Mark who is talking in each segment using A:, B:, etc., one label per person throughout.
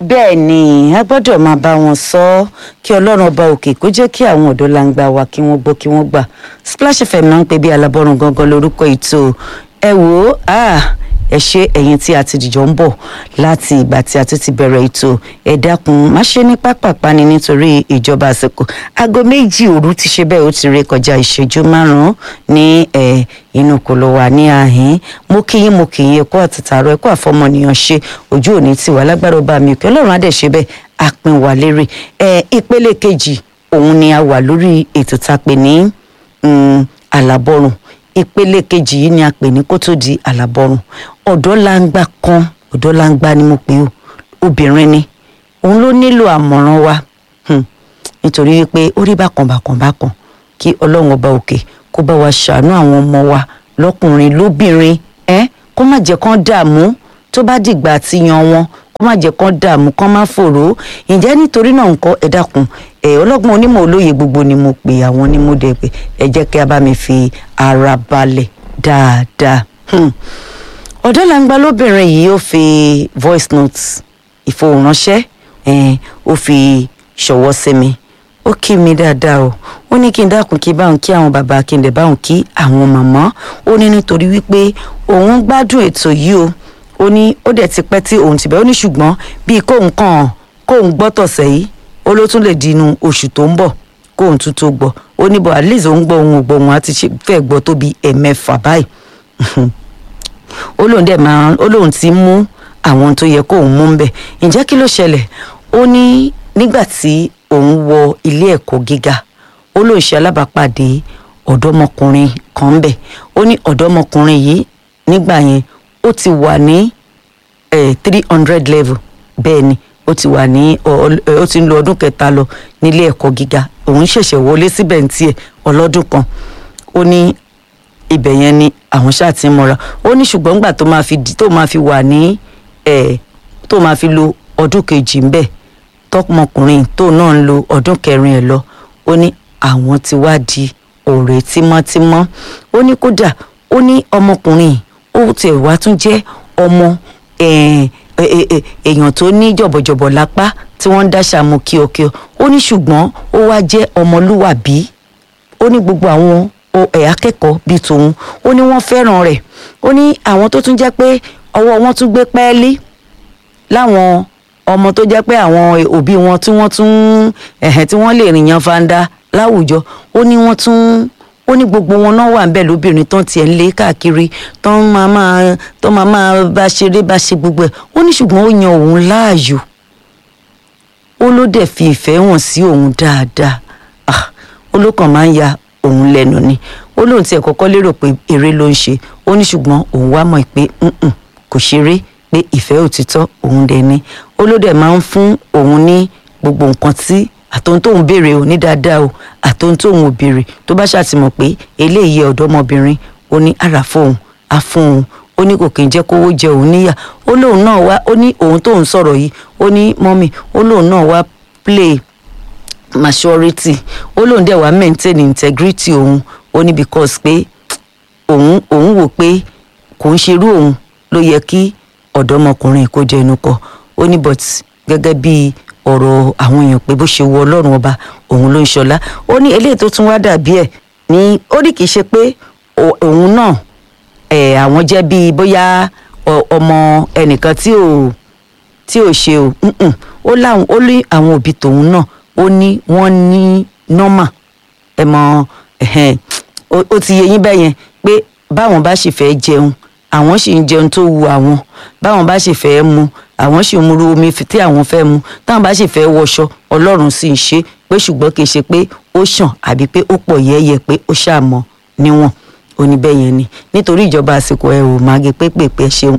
A: bẹ́ẹ̀ ni a gbọ́dọ̀ máa bá wọn sọ ọ́ kí ọlọ́run ọba òkè kó jẹ́ kí àwọn ọ̀dọ́ langba wa kí wọ́n gbọ́ kí wọ́n gbà Splash FM náà ń pè bí alábọ́run gangan lórúkọ ètò ẹ wò ó ẹ ṣe ẹ̀yin tí a ti dìjọ ń bọ̀ láti ìgbà tí a tún ti bẹ̀rẹ̀ ètò ẹ dákun má ṣe ní pápápá ni nítorí ìjọba àsìkò aago méjì òru ti ṣe bẹ́ẹ̀ ó ti ré kọjá ìṣẹ́jú márùn-ún ní ẹ̀ inú kò lọ wà ní àhín mo kí yín mo kí yín ẹkọ àtìtàrọ ẹkọ àfọmọnìyàn ṣe ojú òní tiwa lágbára ọba mi òkè Ọlọ́run adẹ ṣe bẹ́ẹ̀ àpín wà lérè ẹ ìpele kejì òun ni a wà lórí ètò tá a pè ní àlàbọrùn ìpele kejì yìí ni a pè ní kó tó di àlàbọrùn ọ̀dọ́ langba kan ọ̀dọ́ langba ni mo pè ó obìnrin ni òun ló nílò àmọ̀ràn wa nítorí wípé ó rí bákan bákan bákan kí Ọlọ́run ọba òkè kó bá wa ṣàánú àwọn ọmọ wa lọ́kùnrin lóbìnrin ẹ kó má jẹ́ kán dààmú tó bá dìgbà àti yan wọn kó má jẹ́ kán dààmú kán má fòró ǹjẹ́ nítorí náà nǹkan ẹ dákun ẹ ọlọ́gbọ́n onímọ̀ olóye gbogbo ni mo pè àwọn ni mo dẹ̀ pé ẹ jẹ́ kí a bá mi fi ara balẹ̀ dáadáa. ọ̀dọ́ làǹgbà lóbìnrin yìí ó fi voice notes ìfohùnránṣẹ́ ó fi ṣọwọ́ sí mi ó kí mi dáadáa o ó ní kí n dákun kí báwọn kí àwọn bàbá kí n dẹ̀ báwọn kí àwọn màmá ó ní nítorí wípé òun gbádùn ètò yìí o ó ní ó dẹ̀ ti pẹ́ tí òun ti bẹ̀ ó ní ṣùgbọ́n bíi kóun kàn kóun gbọ́ tọ̀sẹ̀ yìí ó ló tún lè di inú oṣù tó ń bọ̀ kóun tún tó gbọ́ ó ní bọ̀ at least òun gbọ́ òun ò gbọ́ òun àti fẹ́ gbọ́ tó bíi ẹ̀mẹ́fà báyìí ó lóun dẹ̀ máa ó lóun ti mú àwọn tó yẹ kóun mú ń bẹ̀ ǹjẹ́ kí ló ṣẹlẹ̀ ó ní nígbà tí òun wọ ilé ẹ̀kọ́ gíga ó lóun ṣe alábàápàdé ọ̀dọ́mọkùnrin kan ń bẹ̀ ó ní ọ̀dọ́mọkùnrin yìí nígbà yẹn ó ti wà ní three hundred level bẹ́ẹ̀ ni ó ti wà ní ó ti ń lo ọdún kẹta lọ nílé ẹ̀kọ́ gíga òun ṣẹ̀ṣẹ̀ wọlé síbẹ̀ ní tiẹ̀ ọlọ́dún kan ó ní ibẹ̀ yẹn ni àwọn ṣáà ti ń mọ́ra ó ní ṣùgbọ́n nígbà tó máa fi tó máa fi wà ní tó máa fi lo ọdún kejì ń bẹ̀ tọmọkùnrin tó náà ń lo ọdún kẹrin ẹ̀ lọ ó ní àwọn ti wá di ọ̀rẹ́ tímọ́tímọ́ ó ní kódà ó ní ọmọkùnrin ó tiẹ̀ wá tún jẹ́ ọmọ èèyàn tó ní jọ̀bọ̀jọ̀bọ̀ lápá tí wọ́n ń dáṣà mú kíọkíọ ó ní ṣùgbọ́n ó wá jẹ́ ọmọlúwàbí ó ní gbogbo àwọn ẹ̀ akẹ́kọ̀ọ́ bíi tòun ó ní wọ́n fẹ́ràn rẹ̀ ó ní àwọn tó tún jẹ́ pé ọwọ́ wọn tún gbé pẹ́ẹ́lí láwọn ọmọ tó jẹ́ pé àwọn òbí wọn tí wọ́n tún ẹ̀hẹ̀ tí wọ́n lè rìn yan fanda láwùjọ ó ní wọ́n tún ó ní gbogbo wọn náà wà níbẹ̀ lóbìnrin tán tiẹ̀ ń lé káàkiri tán máa máa tán máa máa bá ṣeré bá ṣe gbogbo ẹ̀ ó ní ṣùgbọ́n ó yan òun láàyò ó ló dẹ̀ fi ìfẹ́ hàn sí òun dáadáa ó ló kàn máa ń ya òun lẹ́nu ni ó lóun tiẹ̀ kọ́kọ́ lérò pé eré ló ń ṣe ó ní ṣùgbọ́n òun wá mọ̀ pé kò ṣeré pé ìfẹ́ òtítọ́ òun dẹ̀ ni ó ló dẹ̀ máa ń fún òun ní gbogbo nǹkan tí àtòun tóun béèrè ò ní dáadáa o àtòun tóun ò béèrè tó bá ṣàtìmọ̀ pé eléyìí ọ̀dọ́mọbìnrin ó ní ara fóun á fún òun ó ní kò kí n jẹ́ kówó jẹ òun níyà ó lóun náà wá ó ní òun tóun sọ̀rọ̀ yìí ó ní mọ́mì ó lóun náà wá play maturity ó lóun dẹ̀ wá maintain integrity òun ó ní because pé òun òun wò pé kò ń ṣerú òun ló yẹ kí ọ̀dọ́mọkùnrin kó jẹ inú kọ ó ní but gẹ́gẹ́ bí ọ̀rọ̀ àwọn èèyàn pé bó ṣe wọ ọlọ́run ọba òun ló ń ṣọlá ó ní eléyìí tó tún wá dàbí ẹ̀ ní ó ní kì í ṣe pé òun náà ẹ̀ àwọn jẹ́ bíi bóyá ọmọ ẹnìkan tí ò tí ò ṣe o ó láwọn ó ní àwọn òbí tòun náà ó ní wọ́n ní nọ́mà ẹ̀ mọ ó ti yẹ yín bẹ́yẹn pé báwọn bá sì fẹ́ jẹun àwọn sì ń jẹun tó wu àwọn báwọn bá sì fẹ́ mu àwọn sì ń mu omi tí àwọn fẹ́ mu táwọn bá sì fẹ́ wọṣọ ọlọ́run sì ń ṣe pé ṣùgbọ́n kì í ṣe pé ó ṣàn àbí pé ó pọ̀ yẹ́yẹ́ pé ó ṣàmọ́ níwọ̀n oníbẹ̀yẹn ni nítorí ìjọba àsìkò ẹ ò máa gé pépèpé ṣeun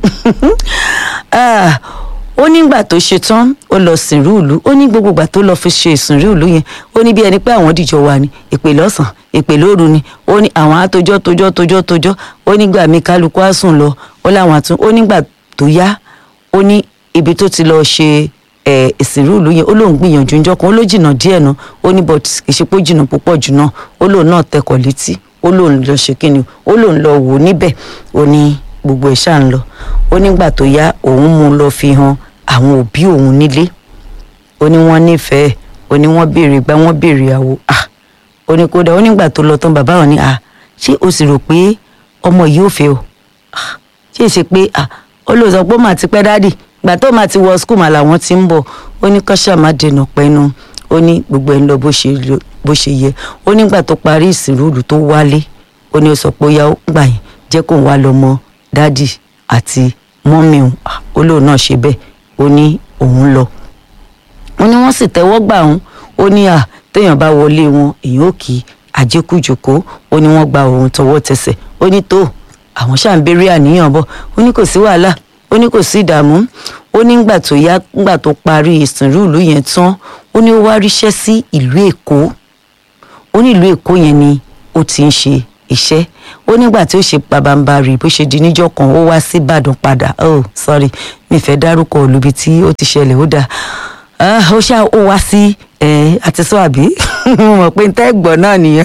A: ó nígbà tó ṣe tán ó lọ sìnrú ìlú ó ní gbogbo ìgbà tó lọ fi ṣe ìsìnrú ìlú yẹn ó ní bí ẹni pé àwọn dìjọ wà ní èpè lọ́sàn èpè lóru ni ó ní àwọn àtòjọ́ tójọ́ tójọ́ tójọ́ ó nígbà mi kálukú á sùn lọ ó láwọn àtún ó nígbà tó yá ó ní ibi tó ti lọ ṣe ìsìnrú ìlú yẹn ó lóun gbìyànjú ńjọ́ kan ó ló jìnnà díẹ̀ náà ó ní but ìṣepọ̀ jìnnà púpọ̀ jù náà ó lóun náà tẹkọ̀ létí ó lóun lọ ṣe kíni ó lóun lọ wò níbẹ̀ ó ní gbogbo ẹ̀ ṣáà ń lọ ó nígbà tó yá òun mú un lọ fi hàn àwọn òbí òun nílé ó ní wọ́n nífẹ̀ẹ́ ó ní wọ́n béèrè gbá wọ́n béèrè àwo ah ó ní kódà ó nígbà tó lọ tán bàbá wọn ní ah ṣé o sì rò pé ọmọ yìí ò fẹ́ o ah ṣé ṣe pé ah ó lè sọ pé ó mà ti pẹ́ dádì ìgbà tó mà ti wọ skul mà làwọn ti ń bọ̀ ó ní kọ́ṣà má dènà pẹ́nu ó ní gbogbo ẹ̀ ń lọ bó ṣe lọ- bó ṣe yẹ ó nígbà tó parí ìsìnrúlù tó wálé ó ní ó sọ pé ó yá ó gbà yín jẹ́ kóun wá lọ mọ dádì àti mọ́mì òun Ah, ó lóun náà ṣe bẹ́ẹ̀ ó ní òun lọ ó ní wọ́n sì tẹ́wọ́ gbà òun ó ní à téèyàn bá wọlé wọn èèyàn ò kí àjẹkùjòkó ó ní wọ́n gba òun tọwọ́ tẹsẹ̀ ó ní tó àwọn ṣáà ń béèrè àníyàn bọ̀ ó ní kò sí wàhálà ó ní kò sí ìdààmú ó ní ngbà tó yá ngbà tó parí ìsìnrú ìlú yẹn tán ó ní ó wá ríṣẹ́ sí ìlú èkó ó ní ìlú èkó yẹn ni ó ti ń ṣe iṣẹ́ ó nígbà tí ó ṣe pabambarì bó ṣe di níjọ́ kan ó wá sí ìbàdàn padà oh sorry mi fẹ́ dárúkọ olùbi tí ó ti ṣẹlẹ̀ ó dáa Ah, ó ṣá ó wá sí ẹ àti sọ àbí mo mọ̀ pé ntẹ́ gbọ́ náà nìyẹn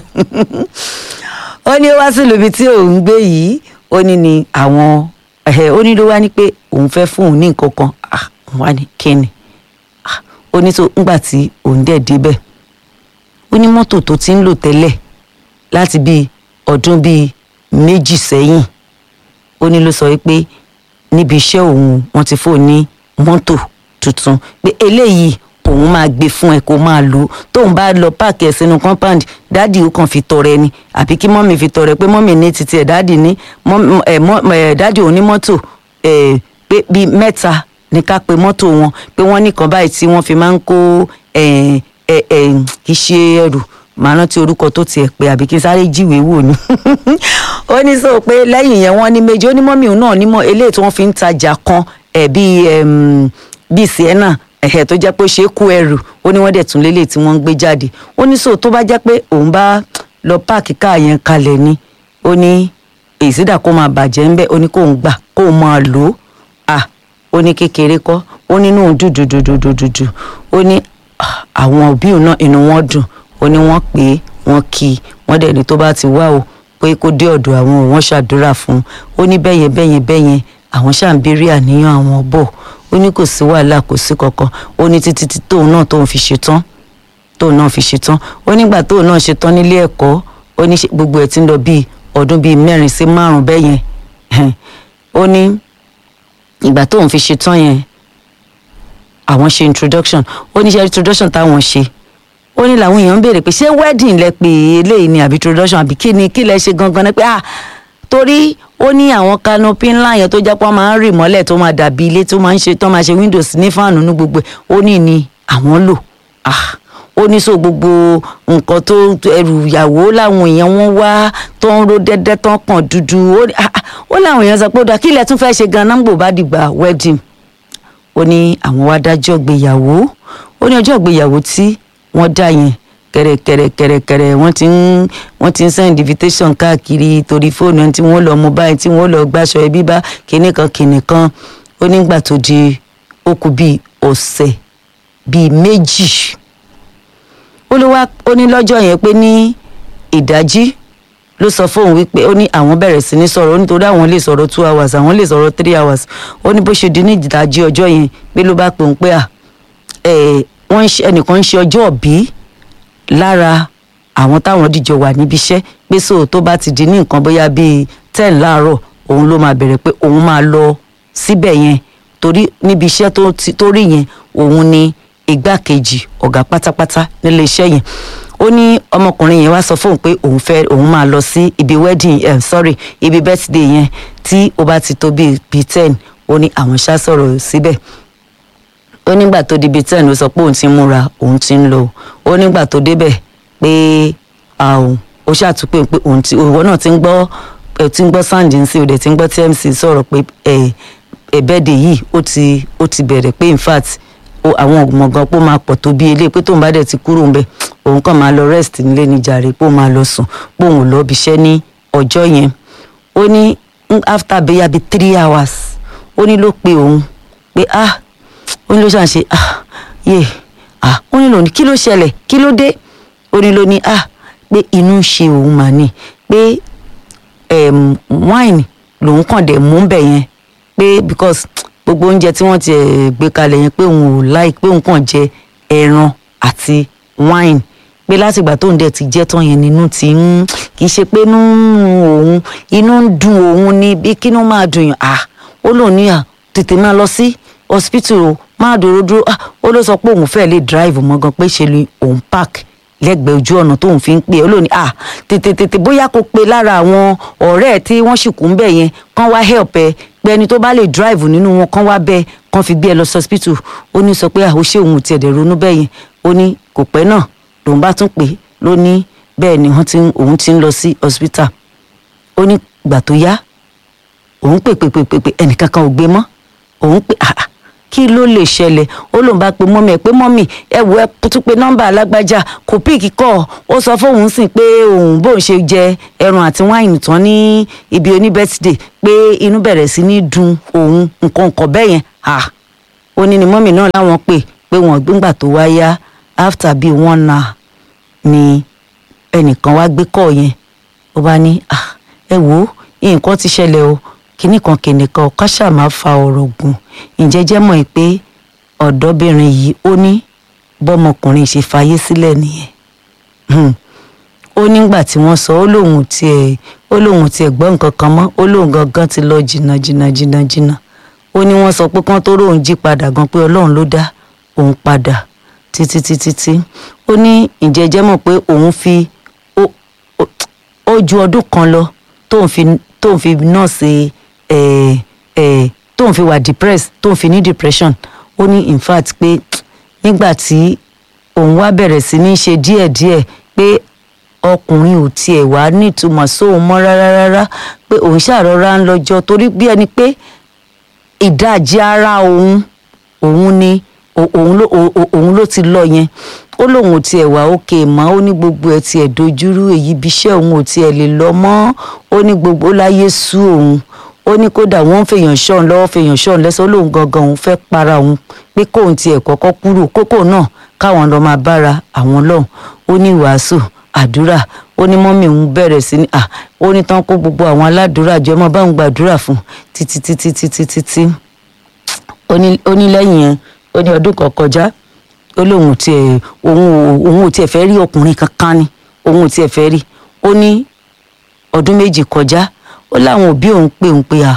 A: ó ní ó wá sí ìlúbi tí òun gbé yìí ó ní ni àwọn ẹ ó ní ló wá ní pé òun fẹ́ fún òun ní nǹkan kan ah òun wá ní kíni ah ó ní tó ńgbà tí òun dẹ̀ débẹ̀ ó ní mọ́tò tó ti ń lò tẹ́lẹ̀ láti bíi ọdún bíi méjì sẹ́yìn ó ní ló sọ wípé níbi iṣẹ́ òun wọ́n ti fóun ní mọ́tò tuntun pé eléyìí òun máa gbé fún ẹ kó máa lò ó tóun bá lọ páàkì ẹ sínú compound dáàdì ó kàn fi tọrẹ ni àbí kí mọ́mì fi tọrẹ pé mọ́mì ní títí ẹ̀ dáàdì ní mọ́mì- ẹ̀ mọ́- ẹ̀ dáàdì òun ní mọ́tò ẹ̀ pé bíi mẹ́ta ní ká pe mọ́tò wọn pé wọ́n nìkan báyìí tí wọ́n fi máa ń kó ẹ̀ ẹ̀ ẹ̀ kì í ṣe ẹrù màá rántí orúkọ tó tiẹ̀ pé àbí kí n sáré jíwèé wò ni ó ní sọ pé lẹ́yìn yẹn wọ́n ní méjì ó ní mọ́mì òun náà nímọ̀ eléyìí tí wọ́n fi ń tajà kan ẹ̀ bíi ẹm, bíi sienna ẹ̀hẹ̀ tó jẹ́ pé ó ṣe é kó ẹrù ó ní wọ́n dẹ̀ tún lélẹ̀ tí wọ́n ń gbé jáde ó ní sọ tó bá jẹ́ pé òun bá lọ páàkì káà yẹn kalẹ̀ ni ó ní èsìdà kó máa bàjẹ́ ńbẹ́ ó ní kóun gbà kóun máa lò ó à ó ní kékeré kọ́ ó nínú òun dùdùdùdùdùdù ó ní ah, àwọn òbí òun náà inú wọn dùn ó ní wọ́n pè é wọ́n kí i wọ́n dẹ̀ ní tó bá ti wá o pé kó dé ọ̀dọ̀ àwọn òun wọ́n ṣàdúrà fún un ó ní bẹ́yẹn bẹ́yẹn bẹ́yẹn àwọn ṣáà ń béèrè àníyàn àwọn bọ̀ ó ní kò sí wàhálà kò sí kankan ó ní títí tí tóun náà tóun fi ṣetán tóun náà fi ṣetán ó nígbà tóun náà ṣetán nílé ẹ̀kọ́ ó ní ṣe- gbogbo ẹ̀ ti ń lọ bíi ọdún bíi mẹ́rin sí márùn-ún bẹ́yẹn ó ní ìgbà tóun fi ṣetán yẹn àwọn ṣe introduction ó ní ṣe introduction táwọn ṣe ó ní làwọn èèyàn ń béèrè pé ṣé wedding lẹ pé eléyìí ni àbí introduction àbí kí ni kí lẹ ṣe gangan ni pé ah torí ó ní àwọn canopy ńlá yẹn tó jẹ́ pé wọ́n máa ń rì mọ́lẹ̀ tó máa dàbí ilé tó máa ń ṣe tó máa ṣe windows ní fáànù ní gbogbo ẹ̀ ó ní ni àwọn lò ah ó ní so gbogbo nǹkan tó ẹrù ìyàwó làwọn èèyàn wọn wá tó ń ro dẹ́dẹ́ tó ń kàn dúdú ó ní- ah, ah, ó láwọn èèyàn sọ pé ó dà kí ilẹ̀ tún fẹ́ ṣe gan-an gbò bá dìgbà wedding ó ní àwọn wá dájọ́ gbéyàwó ó ní ọjọ́ ìgbéyàwó tí wọ́n dá yẹn kẹrẹkẹrẹkẹrẹkẹrẹ wọ́n ti ń wọ́n ti ń send invitation káàkiri torí fóònù ẹni tí wọ́n lọ mú báyìí tí wọ́n lọ gbàṣọ ẹbí bá kinní kan kinní kan ó nígbà tó di ó kù bíi ọ̀sẹ̀ bíi méjì ó ló wá ó ní lọ́jọ́ yẹn pé ní ìdájí ló sọ fóun wípé ó ní àwọn bẹ̀rẹ̀ sí ní sọ̀rọ̀ ó nítorí àwọn lè sọ̀rọ̀ two hours àwọn lè sọ̀rọ̀ three hours ó ní bó ṣe di ní ìdájí ọjọ́ yẹn pé ló bá pè ń pé à ẹ̀ wọ́n ń ṣe ẹnìkan ń ṣe ọjọ́ òbí lára àwọn táwọn dìjọ wà níbi iṣẹ́ pé so tó bá ti di ní nǹkan bóyá bíi ten láàárọ̀ òun ló máa bẹ̀rẹ̀ pé òun máa lọ síbẹ̀ yẹn torí níbi iṣẹ́ tó ti- tó rí yẹn òun ni igbákejì ọ̀gá pátápátá nílé iṣẹ́ yẹn ó ní ọmọkùnrin yẹn wá sọ fóun pé òun fẹ́ òun máa lọ sí ibi wedding eh, sorry ibi birthday yẹn tí ó bá ti tó bíi bíi ten ó ní àwọn ṣá sọ̀rọ̀ síbẹ̀ ó nígbà tó di bíi ten ló sọ pé òun ti ń múra òun ti ń lọ ó nígbà tó débẹ̀ pé àwọn ó ṣàtúpè pé òun ti òwò náà ti ń gbọ́ ẹ ti ń gbọ́ sáǹdì nsí òde ti ń gbọ́ tmc sọ̀rọ̀ pé ẹ ẹ̀bẹ́dẹ̀ yìí ó ti ó ti bẹ̀rẹ̀ pé in fact ó àwọn ọ̀gbọ̀ngàn pé ó máa pọ̀ tó bí eléyìí pé tóun bá dẹ̀ ti kúrò ń bẹ̀ òun kàn máa lọ rest nílé ní jàre pé òun máa lọ sùn pé òun ò lọ ibi iṣẹ́ ní ọjọ́ yẹn ó ní mm, after bẹ́yà bíi three hours ó ní ló pe òun pé ah ó ní ló ṣàn ṣe ah yé ah ó ní lòun kí ló ṣẹlẹ̀ kí ló dé ó ní ló ní ah pé inú ń ṣe òun mà ní pé um, wine lòun kàn dẹ̀ mú bẹ̀ yẹn pé because gbogbo oúnjẹ tí wọ́n ti ẹ̀ gbé kalẹ̀ yẹn pé òun ò láì pé òun kàn jẹ ẹran àti wine pé látìgbà tóun dẹ̀ ti jẹ́ tán yẹn nínú ti ń kì í ṣe pé inú ń run òun inú ń dùn òun ni bí kínú máa dùn yàn ah ó lóun ní à tètè máa lọ sí hospital o máa dúró dúró ah ó ló sọ pé òun fẹ́ lè drive mọ́ gan pé ṣe ni òun park lẹ́gbẹ̀ẹ́ ojú ọ̀nà tóun fi ń pè é ó lóun ah tètè tètè bóyá kó pe lára àwọn ọ̀rẹ́ ẹ̀ tí wọ́n sì kú ń bẹ̀ yẹn kán wá help ẹ pé ẹni tó bá lè drive nínú wọn kán wá bẹ́ẹ̀ kán fi gbé ẹ lọ sí hospital ó ní sọ pé ah ó ṣe òun tiẹ̀ dẹ̀ ronú bẹ́ẹ̀ yẹn ó ní kò pẹ́ náà lòun bá tún pè é ló ní bẹ́ẹ̀ ni wọ́n ti ń òun ti ń lọ sí hospital ó ní ìgbà tó yá òun pè pè pè pè pè ẹnìkan kan ò gbé mọ́ òun pè ah ah, kí ló lè ṣẹlẹ̀ ó lòun bá pe mọ́mì ẹ̀ pé mọ́mì ẹ wò ẹ tún pe nọ́mbà alágbájá kò píìkì kọ́ ó sọ fóun sìn pé òun bóun ṣe jẹ ẹran àti wáìnì tán ní ibi oní bẹ́tìdè pé inú bẹ̀rẹ̀ sí ní dun òun nǹkan nǹkan bẹ́ẹ̀ yẹn ah ó ní ni mọ́mì náà láwọn pè pé wọ́n gbégbà tó wá yá after bíi one hour ni ẹnìkan wá gbé kọ́ yẹn ó bá ní ah ẹ wò ó nǹkan ti ṣẹlẹ̀ o kinní kan kìnì kan ká ṣáà máa fa ọ̀rọ̀ gùn ǹjẹ́ jẹ́ mọ̀ pé ọ̀dọ́bìnrin yìí ó ní bọ́mọkùnrin ṣe fayé sílẹ̀ nìyẹn Hmm. ó nígbà tí wọ́n sọ ó lóun tiẹ̀ ó lóun tiẹ̀ gbọ́ nǹkan kan mọ́ ó lóun gangan ti lọ jìnnà jìnnà jìnnà jìnnà ó ní wọ́n sọ pé kán tó róun jí padà gan pé ọlọ́run ló dá òun padà títí títí tí ó ní ǹjẹ́ jẹ́ mọ̀ pé òun fi ó ó- ó ju ọdún kan lọ tóun fi tóun fi nọ́ọ̀sì ẹ̀ ẹ̀ tóun fi wà depressed tóun fi ní depression ó ní in fact pé nígbà tí òun wá bẹ̀rẹ̀ sí ní ṣe díẹ̀díẹ̀ pé ọkùnrin ò tiẹ̀ wá nítumọ̀ sóun mọ́ rárá rárá pé òun ṣàrọ̀ra ń lọ́jọ́ torí bí ẹni pé ìdajì ara òun òun ni o- òun ló o- o- òun ló ti lọ yẹn ó lóun ò tiẹ̀ wá òkè mọ́ ó ní gbogbo ẹ̀ tiẹ̀ dojúrú èyí bí iṣẹ́ òun ò tiẹ̀ lè lọ mọ́ ó ní gbogbo ó láyé sú òun ó ní kódà wọ́n ń fèèyàn ṣọ́ọ̀n lọ́wọ́ fèèyàn ṣọ́ọ̀n lẹ́sẹ̀ ó lóun gangan òun fẹ́ para òun pé kóun tiẹ̀ kọ́kọ́ kúrò kókó náà káwọn lọ máa bára àwọn lọ́hùn ó ní wàásù àdúrà ó ní mọ́mì òun bẹ̀rẹ̀ sí ní à ó ní tán kó gbogbo àwọn aládùúrà jọ mọ́ báwọn gbàdúrà fún títí títí títí títí ó ní ó ní lẹ́yìn yẹn ó ní ọdún kan kọjá ó lóun ò tiẹ̀ òun ò òun ò tiẹ̀ fẹ́ rí ọkùnrin kankan ni òun ò tiẹ̀ fẹ́ rí ó ní ọdún méjì kọjá ó láwọn òbí òun pé òun pé à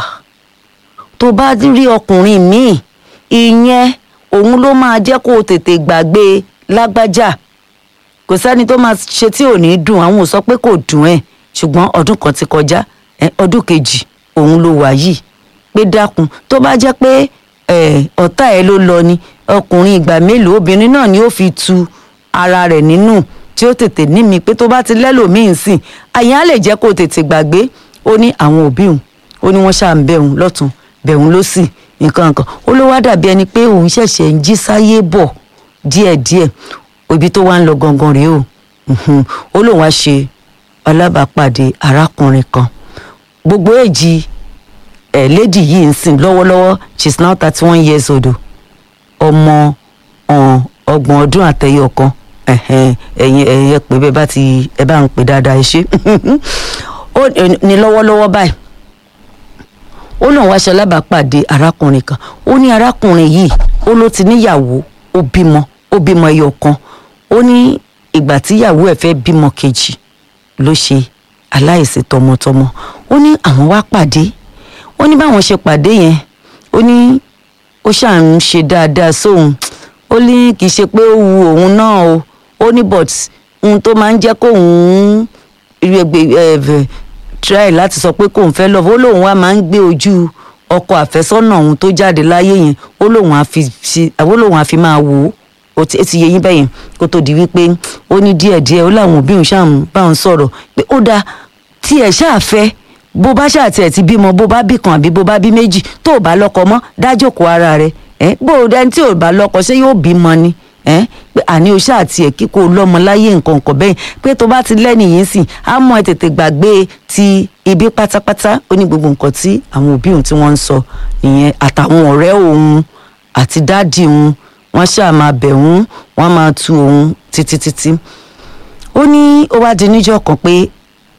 A: tó bá rí ọkùnrin míì ìyẹn òun ló máa jẹ́ kó o tètè gbàgbé lágbájá kò sẹ́ni tó máa ṣe tí ò ní dùn àwọn ò sọ pé kò dùn ẹ̀ ṣùgbọ́n ọdún kan ti kọjá ẹ, ọdún kejì òun ló wà yìí pé dákun tó bá jẹ́ pé ẹ, ọ̀tá ẹ̀ ló lọ ni ọkùnrin ìgbà mélòó obìnrin náà ni ó fi tu ara rẹ̀ nínú tí ó tètè ní mi pé tó bá ti lẹ́lòmíì sìn àyàn á lè jẹ́ kó o tètè gbàgbé ó ní àwọn òbí òun ó ní wọ́n ṣáà ń bẹ̀ òun lọ́tún bẹ̀ òun lọ́sì nǹkan nǹkan ó ló wá dàbí ẹni pé òun ṣẹ̀ṣẹ̀ ń jí sáyé bọ̀ díẹ̀díẹ̀ ibi tó wá ń lọ gangan rèé o Mhm. ó lóun wá ṣe alábàápàdé arákùnrin kan gbogbo èjì ẹ̀ lady yìí ń sìn lọ́wọ́lọ́wọ́ she is now thirty one years old o. ọmọ ọ̀n ọgbọ̀n ọdún àtẹyọ kan ẹ̀hẹ́n, ẹ̀yin ẹ̀yin ẹ pé bẹ́ẹ̀ bá ti ẹ bá ń pè dáadáa ẹ ṣe ó ní lọ́wọ́lọ́wọ́ báyìí ó lóun wá ṣe alábàápàdé arákùnrin kan ó ní arákùnrin yìí ó ló ti níyàwó ó bímọ ó bímọ ẹyọ kan ó ní ìgbà tíyàwó ẹ̀ fẹ́ bímọ kejì ló ṣe aláìsí tọmọtọmọ ó ní àwọn wá pàdé ó ní báwọn ṣe pàdé yẹn ó ní ó ṣáà ń ṣe dáadáa sóun ó ní kì í ṣe pé ó wu òun náà o ó ní but ohun tó máa ń jẹ́ kóun ẹgbẹ́ try láti sọ pé kóun fẹ́ lọ́wọ́ ó lóun wá máa ń gbé ojú ọkọ àfẹ́sọ́nà òun tó jáde láyé yẹn ó lóun á fi ṣe àwọn lóun á fi máa wò ó ó ti ó ti yé yín bẹ́yẹn kó tó di wípé ó ní díẹ̀díẹ̀ ó láwọn òbí òun ṣáà ń bá òun sọ̀rọ̀ pé ó dáa tí ẹ̀ ṣáà fẹ́ bó bá ṣáà tiẹ̀ ti bímọ bó bá bí kan àbí bó bá bí méjì tó ò bá lọ́kọ mọ́ dájókòó ara rẹ̀ ẹ́ bó o dẹni tí ò bá lọ́kọ ṣé yóò bímọ ni ẹ́ pé àní o ṣáà tiẹ̀ kíkó lọ́mọ láyé nǹkan nǹkan bẹ́yìn pé tó bá ti lẹ́nìyẹn sìn á mọ ẹ tètè gbàgbé ti ibi pátápátá ó ní gbogbo nǹkan tí àwọn òbí òun tí wọ́n ń sọ nìyẹn àtàwọn ọ̀rẹ́ òun àti dáàdì òun wọ́n ṣáà máa bẹ̀ òun wọ́n máa tu òun títí títí ó ní ó wá di níjọ́ kan pé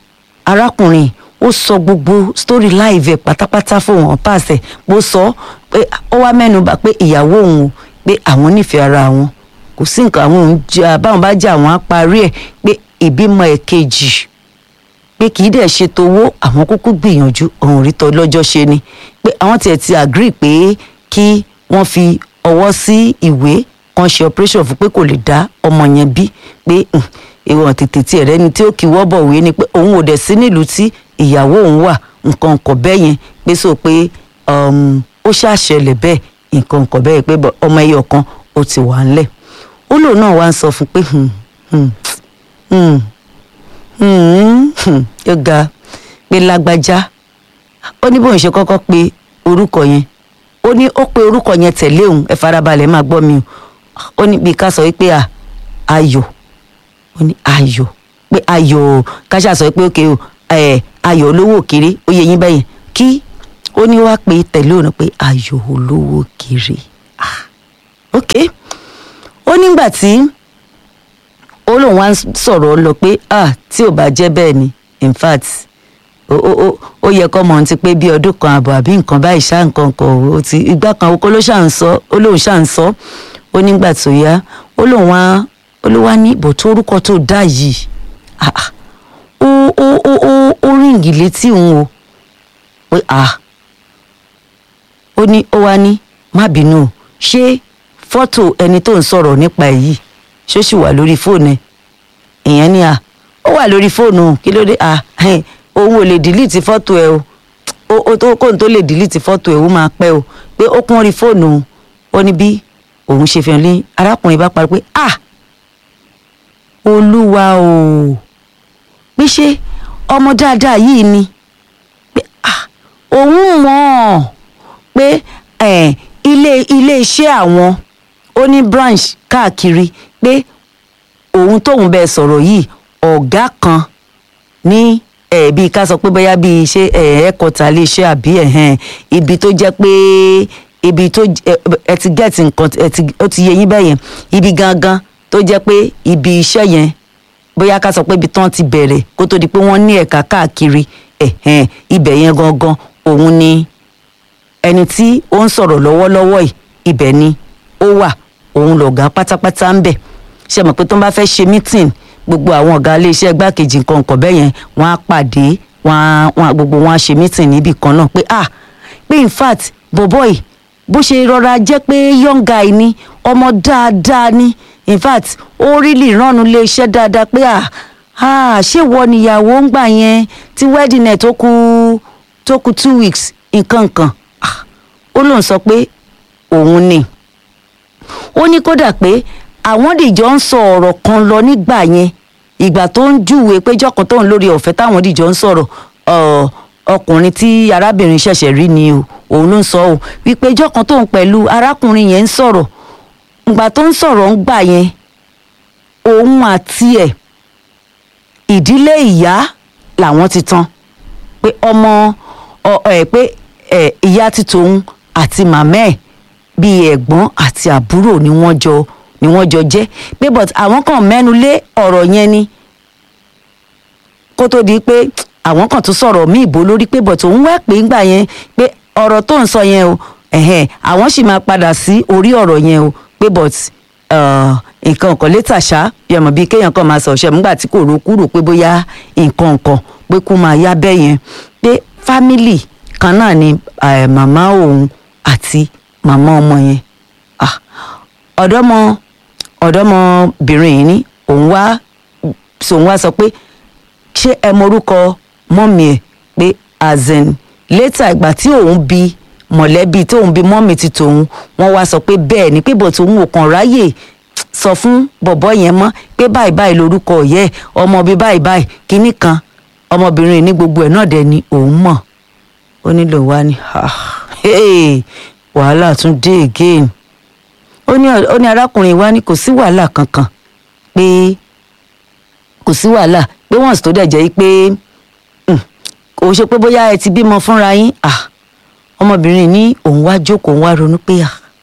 A: arákùnrin ó sọ gbogbo story live ẹ̀ pátápátá fóun pàṣẹ bó sọ pé ó wá mẹ́nu bà pé ìyàwó òun o pé àwọn nífẹ̀ẹ́ ara wọn kò sí nǹkan àwọn òun jà báwọn bá jà àwọn á parí ẹ̀ pé ìbímọ ẹ̀kejì pé kì í dẹ̀ ṣe towó àwọn kúkú gbìyànjú ọ̀hún rí tọ́ lọ́jọ́ ṣe ni pé àwọn tiẹ̀ ti agree pé kí wọ́n fi ọwọ́ sí ìwé kan ṣe operation fún pé kò lè dá ọmọ yẹn bí pé ìwọ̀n tètè tiẹ̀ rẹ́ni tí ó kì í wọ́bọ̀ wé ni pé òun ò dẹ̀ sí nílùú tí ìyàwó òun wà nǹkan nǹkan bẹ́ẹ̀ yẹn pé sọ pé ó ṣàṣẹlẹ̀ bẹ́ẹ̀ nǹkan nǹkan bẹ́ẹ̀ pé ọmọ ẹyọ kan ó ti wà ńlẹ̀ ó lòun náà wá ń sọ fún pé yóò ga pé lágbájá ó ní bóun ṣe kọ́kọ́ pe orúkọ yẹn ó ní ó pe orúkọ yẹn tẹ̀lé òun ẹ farabalẹ̀ máa gbọ́ mi o ó ní bí ká sọ wípé à ayọ̀ ó ní ayọ̀ pé ayọ̀ káṣá sọ pé òkè o ẹ ayọ̀ olówó kéré ó yẹ yín bẹ́yẹn kí ó ní wá pé tẹ̀lé òun pé ayọ̀ olówó kéré ah ok ó nígbà tí ó lóun wá ń sọ̀rọ̀ lọ pé ah tí ò bá jẹ́ bẹ́ẹ̀ ni in fact ó ó ó yẹ kọ́ mọ̀ ti pé bí ọdún kan àbọ̀ àbí nǹkan báyìí ṣá nǹkan kan ó ti ìgbà kan oko ló ṣà ń sọ ó lóun ṣà ń sọ ó nígbà tó yá ó lóun wá ó ló wá ní ìbò tó orúkọ tó dá yìí ah ó ó ó ó ó ríǹgì létí òun o pé ah ó ní ó wá ní má bínú ṣé fọ́tò ẹni tó ń sọ̀rọ̀ nípa ẹ̀ yìí ṣó sì wà lórí fóònù ẹ̀ ìyẹn ni à ó wà lórí fóònù kí ló dé à òun ò lè dìlítì fọ́tò ẹ̀ o ó tó kóun tó lè dìlítì fọ́tò ẹ̀ ó máa pẹ́ o pé ó kún rí fóònù ó ní bí òun ṣe fi hàn lé arákùnrin bá parí pé à olúwa o pé ṣé ọmọ dáadáa yìí ni pé à òun mọ̀ ọ́ pé ilé ilé iṣẹ́ àwọn ó ní branch káàkiri pé òun tóun bẹ́ẹ̀ sọ̀rọ̀ yìí ọ̀gá kan ní ẹ̀ bíi ká sọ pé bóyá bíi ṣe ẹ̀ẹ́kọ̀tà lè ṣe àbí ẹ̀hẹ́n ibi tó jẹ́ pé ibi tó ẹ ti get nǹkan ó ti yẹ yín bẹ́yẹn ibi gangan tó jẹ́ pé ibi iṣẹ́ yẹn bóyá ká sọ pé ibi tán ti bẹ̀rẹ̀ kó tó di pé wọ́n ní ẹ̀ka káàkiri ẹ̀hẹ́n ibẹ̀ yẹn gangan òun ni ẹni tí ó ń sọ̀rọ̀ lọ́wọ́lọ́wọ́ yìí ibẹ̀ ni ó wà òun lọ̀gá pátápátá ń bẹ̀ ṣe mọ̀ pé tó ń bá fẹ́ ṣe meeting gbogbo àwọn ọ̀gá iléeṣẹ́ igbákejì nǹkan nǹkan bẹ́ẹ̀ yẹn wọ́n á pàdé wọ́n á gbogbo wọn á ṣe meeting níbì kan náà pé ah pé in fact bọ̀bọ̀ yìí bó ṣe rọra jẹ́ pé young guy ni ọmọ dáadáa ni in fact ó rí lè ránu iléeṣẹ́ dáadáa pé ah ah ṣé wọ níyàwó ń gbà yẹn tí wedding ẹ̀ tó kù tó kù two weeks nǹkan nǹkan ó lóun sọ pé òun ni ó ní kódà pé àwọn dìjọ ń sọ ọ̀rọ̀ kan lọ nígbà yẹn ìgbà tó ń júwe pé jọ́kan tóun lórí ọ̀fẹ́ táwọn dìjọ ń sọ̀rọ̀ ọkùnrin tí arábìnrin ṣẹ̀ṣẹ̀ rí ni o òun ló ń sọ o wípé jọ́kan tóun pẹ̀lú arákùnrin yẹn ń sọ̀rọ̀ ìgbà tó ń sọ̀rọ̀ ń gbà yẹn òun àti ẹ̀ ìdílé ìyá làwọn ti tán pé ọmọ ẹ pé ìyá ti tòun àti màmá ẹ̀ bíi ẹ̀gbọ́n àti àbúrò ni wọ́n jọ ni wọ́n jọ jẹ́ pé but àwọn kan mẹ́nu lé ọ̀rọ̀ yẹn ni kó tó di pé àwọn kan tún sọ̀rọ̀ mí ìbò lórí pé but òun wá pé ńgbà yẹn pé ọ̀rọ̀ tó ń sọ yẹn o ẹ̀hẹ́n àwọn sì máa padà sí orí ọ̀rọ̀ yẹn o pé but nǹkan kan létà ṣá yẹmọ bíi kéèyàn kan máa sọ ṣẹ nígbà tí kò ro kúrò pé bóyá nǹkan kan pé kó máa yá bẹ́ẹ̀ yẹn pé fámìlì kan náà ni màmá òun àti màmá ọmọ yẹn ọ̀dọ́mọ ọ̀dọ́mọbìnrin yìí ní òun wá sòun wá sọ pé ṣé ẹ morúkọ mọ́mì ẹ̀ pé azen létà ìgbà tí òun bi mọ̀lẹ́bí tóun bi mọ́mì ti tòun wọ́n wá sọ pé bẹ́ẹ̀ ni pé bọ̀tò òun ò kàn ráyè sọ fún bọ̀bọ́ yẹn mọ́ pé báyìí báyìí lorúkọ ọ̀yẹ́ ọmọ bíi báyìí báyìí kínní kan ọmọbìnrin ní gbogbo ẹ̀ náà dẹ̀ ni òun mọ̀ ó nílò wá ní wàhálà tún dé again ó ní ó ní arákùnrin wa ní kò sí wàhálà kankan pé kò sí wàhálà pé wọ́n sì tó dẹ̀ jẹ́ pé kò ṣe pé bóyá ẹ ti bímọ fúnra yín ọmọbìnrin ní òun wá jókòó òun wá ronú pé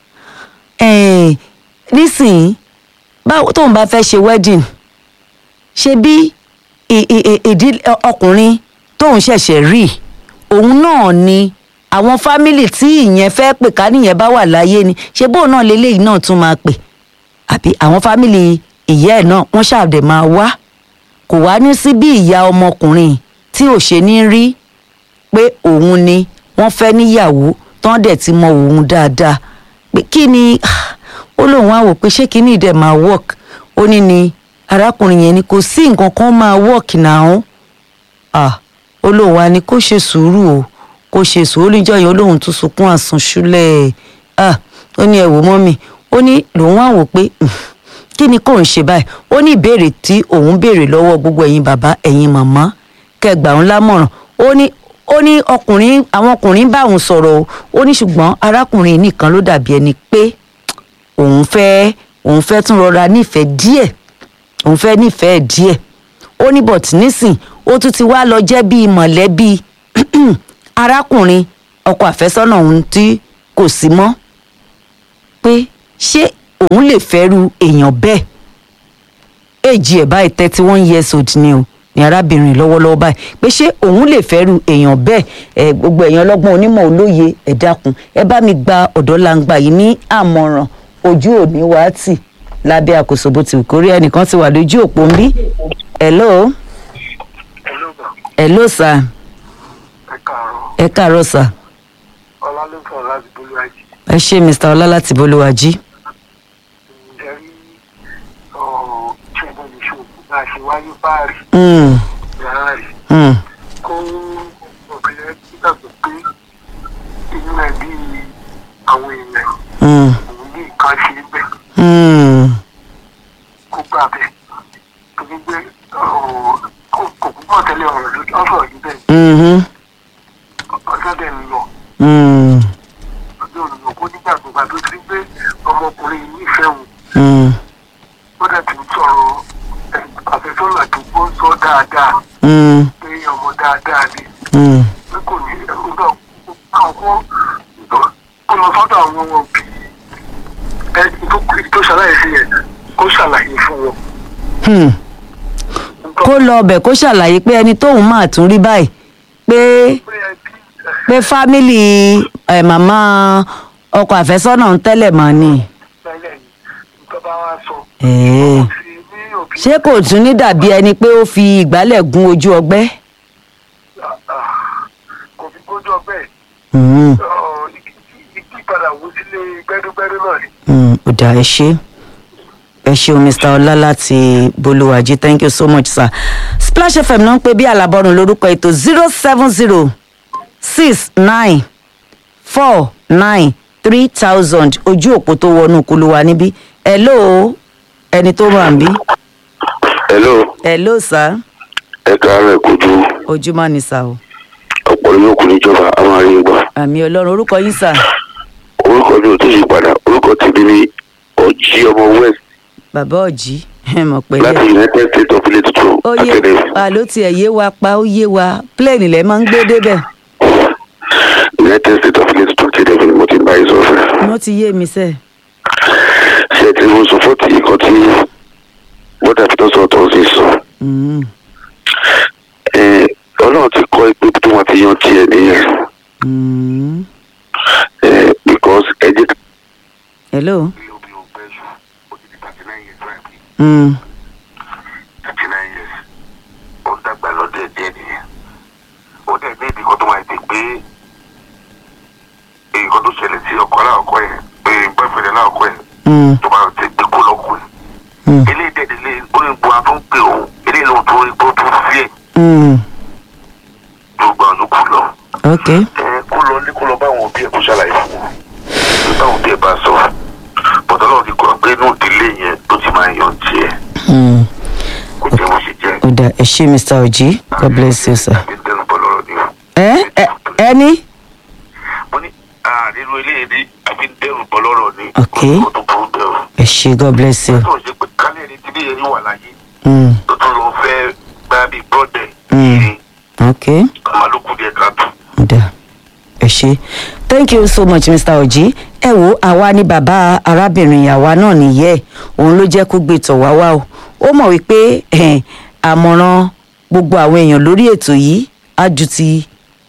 A: nísìnyí báwo tóun bá fẹ́ ṣe wedding ṣe bí ìdí ọkùnrin tóun ṣẹ̀ṣẹ̀ rí òun náà ni àwọn fámìlì tí ìyẹn fẹ́ pè ká nìyẹn bá wà láyé ni ṣé bóun náà leléyìí náà tún máa pè àbí àwọn fámìlì ìyá ẹ̀ náà wọ́n ṣàdé máa wá kò wá ní sí bí ìyá ọmọkùnrin tí ò ṣe ní rí pé òun ni wọ́n fẹ́ níyàwó tán dẹ̀ ti mọ òun dáadáa pé kí ni ó lóun á wò pé ṣé kí ni ìdẹ̀ máa work ó ní ni arákùnrin yẹn ni kò sí nǹkan kan máa work náà ah ó lóun á ní kó ṣe sùúrù o kó ṣe sùúrù níjọ́ yẹn ó lóun tún sunkún àsùnṣúlẹ̀ ah ó ní ẹ wò mọ́mì ó ní lòun á wò pé kí ni kò ń ṣe báyìí ó ní ìbéèrè tí òun béèrè lọ́wọ́ gbogbo ẹ̀yin bàbá ẹ̀yin màmá kẹgbà ń lámọ̀ràn ó ní ó ní ọkùnrin àwọn ọkùnrin bá òun sọ̀rọ̀ o ó ní ṣùgbọ́n arákùnrin nìkan ló dàbí ẹni pé òun fẹ́ òun fẹ́ tún rọra nífẹ̀ẹ́ díẹ̀ òun fẹ́ nífẹ̀ẹ́ díẹ̀ ó ní bọ̀t nísìn ó tún ti wá lọ jẹ́ bíi mọ̀lẹ́bí arákùnrin ọkọ àfẹ́sọ́nà òun tí kò sí mọ́ pé ṣé òun lè fẹ́ru èèyàn bẹ́ẹ̀ èjì ẹ̀ báyìí thirty one years old ni o ní arábìnrin lọ́wọ́lọ́wọ́ báyìí pé ṣé òun lè fẹ́ru èèyàn bẹ́ẹ̀ ẹ gbogbo èèyàn ọlọ́gbọ́n onímọ̀ olóye ẹ dákun ẹ bá mi gba ọ̀dọ́ langba yìí ní àmọ̀ràn ojú òní wá tì lábẹ́ àkóso bó ti wù kórí ẹnìkan ti wà lójú òpó ń bí. hello. hello sir.
B: ẹ káàárọ̀.
A: ẹ káàárọ̀ sir.
B: ọlá ló sọ láti bolúwájú.
A: ẹ ṣé mr ọlá láti bolúwájí.
B: ǹjẹ́ rí ṣẹ́gun ní ṣòwò bá a ṣe wáyé báàrí
A: Mm,
B: yàrá rẹ̀
A: mm,
B: kó obìnrin gbàgbọ́ pé inú ẹ̀ bí àwọn èèyàn
A: mm,
B: òun ní nǹkan ṣe é bẹ̀
A: mm,
B: kó gbà bẹ̀ torí pé kò púpọ̀ tẹ́lẹ̀ ọ̀rọ̀ ló ọ̀sọ̀ yìí bẹ́ẹ̀
A: mhm,
B: ọjọ́ dẹ̀ ń lọ
A: mm,
B: ọjọ́ ònìyàn kó nígbàgbọ́ gbà tó ti rí pé ọmọkùnrin yìí nífẹ̀ẹ́ òun
A: mm,
B: ó dẹ̀ ti ń sọ̀rọ̀ ẹ̀, àfẹ́sọ́nà tó gbó ń sọ dáadáa
A: mm,
B: pé ọmọ dáadáa ni
A: mm.
B: pé kò ní ẹ̀rọ náà àwọn kó lọ sọ́dọ̀ àwọn òbí ẹ tó tó ṣàlàyé sí yẹn kó ṣàlàyé fún wọn.
A: Hmm. kó lọ ọbẹ̀ kó ṣàlàyé pé ẹni tóun máa tún rí báyìí pé
B: pé ẹbí
A: pé fámìlì ẹ̀ màmá ọkọ àfẹ́sọ́nà ń tẹ́lẹ̀ mọ́ ni.
B: ẹ̀ẹ́dẹ́gbẹ̀rẹ̀ yìí nǹkan bá wá sọ.
A: Ẹ̀ẹ́.
B: kò sí ní òbí
A: ṣé kò tún ní dàbí ẹni pé ó fi ìgbálẹ̀ gún ojú ọgbẹ́.
B: kò fi gbójú ọgbẹ́
A: Hmm,
B: ìpadà wo sílé gbẹ́dúgbẹ́dú náà ni.
A: hmm, ó dà ẹ ṣe ẹ ṣeun mr ọlá láti bolúwàjí thank you so much sir splash fm náà ń pè bí alábọ́run lórúkọ ètò zero seven zero six nine four nine three thousand ojú òpó tó wọnú kuluwa níbí hello ẹni tó wà níbí
C: hello
A: hello sir
C: ẹ káàárọ̀ ẹ kojú
A: ojúmọ́ ni sà o
C: ọ̀pọ̀ yóò kú níjọba a máa rí i gbà
A: àmì ọlọ́run orúkọ yín sà
C: orúkọ mi ò tó yí padà orúkọ tèmi ní ọjí ọmọ west
A: bàbá ọ̀jí ẹ mọ̀
C: láti
A: pẹ̀lẹ́
C: united states of ilé tuntun
A: ó yé
C: academy
A: wa ló tiẹ̀ yé wa pa ó yé wa plane lẹ́ máa ń gbé débẹ̀
C: united states of ilé tuntun academy ni mo ti ń bá yín sọ̀rọ̀
A: wọ́n ti yé mi sẹ́ẹ̀.
C: ṣe tí mo sọ fọ́tì nǹkan tí bọ́dà fi tọ́sọ̀ tó ń sọ
A: Mm,
C: Eh, ọlọ́run ti kọ́ pé tó wọn ti yan tiẹ̀ nìyẹn
A: mm.
C: Eh, because ẹ̀jẹ̀
A: hello.
B: ilé obì ò gbẹ jù ó ti di thirty nine years right
A: Mm,
B: thirty nine years ó ń dàgbà lọ́dẹ̀ díẹ̀ nìyẹn ó dẹ̀ ní ìdíkọ́ tó máa ti pé nǹkan tó ṣẹlẹ̀ sí ọkọ aláàkọ́ yẹn pé bọ́ẹ̀fẹ̀rẹ̀ aláàkọ́ yẹn
A: mm,
B: tó máa ti gbé kó lọ́kùnrin
A: mm,
B: eléyìí dẹ̀ délé onígbò àtún pé òun eléyìí lóun tó rí tó tún fi ẹ̀
A: mm.
B: tó gbà lókù lọ
A: ok
B: ẹ kó lọ ní kó lọ bá àwọn òbí ẹ̀ kó ṣàlàyé fún wọn tó bá àwọn òbí ẹ̀ bá sọ bọ́tà náà ti kọ́ pé inú ìdílé yẹn tó ti máa yan tiẹ̀
A: Mm.
B: kó jẹ́ bó ṣe jẹ́
A: ó dà ẹ ṣé mr oji god bless you sir.
B: àbí dẹnu bọ́ lọ́rọ̀ ni o.
A: ẹ ẹ ẹni.
B: mo ní àrírú eléyìí ní àbí dẹrù bọ́ lọ́rọ̀ ni
A: Ok.
B: kó tó burú bẹ́ẹ̀ o.
A: ẹ ṣé god bless you.
B: tó ń ṣe pé kálẹ̀ ní tí bí yẹn wà láyé
A: Mm,
B: tó tún lọ fẹ́ gbá bíi brọ́dẹ̀
A: Mm.
B: yìí
A: ok
B: ọmọlúkú díẹ̀ káàtó.
A: ó dà ẹ ṣé thank you so much mr oji ẹ wo àwa ni bàbá arábìnrin àwa náà nìyẹn òun ló jẹ́ kó gbé tọ̀ wá wá o ó mọ̀ wípé eh, àmọ̀ràn gbogbo àwọn èèyàn lórí ètò yìí á ju ti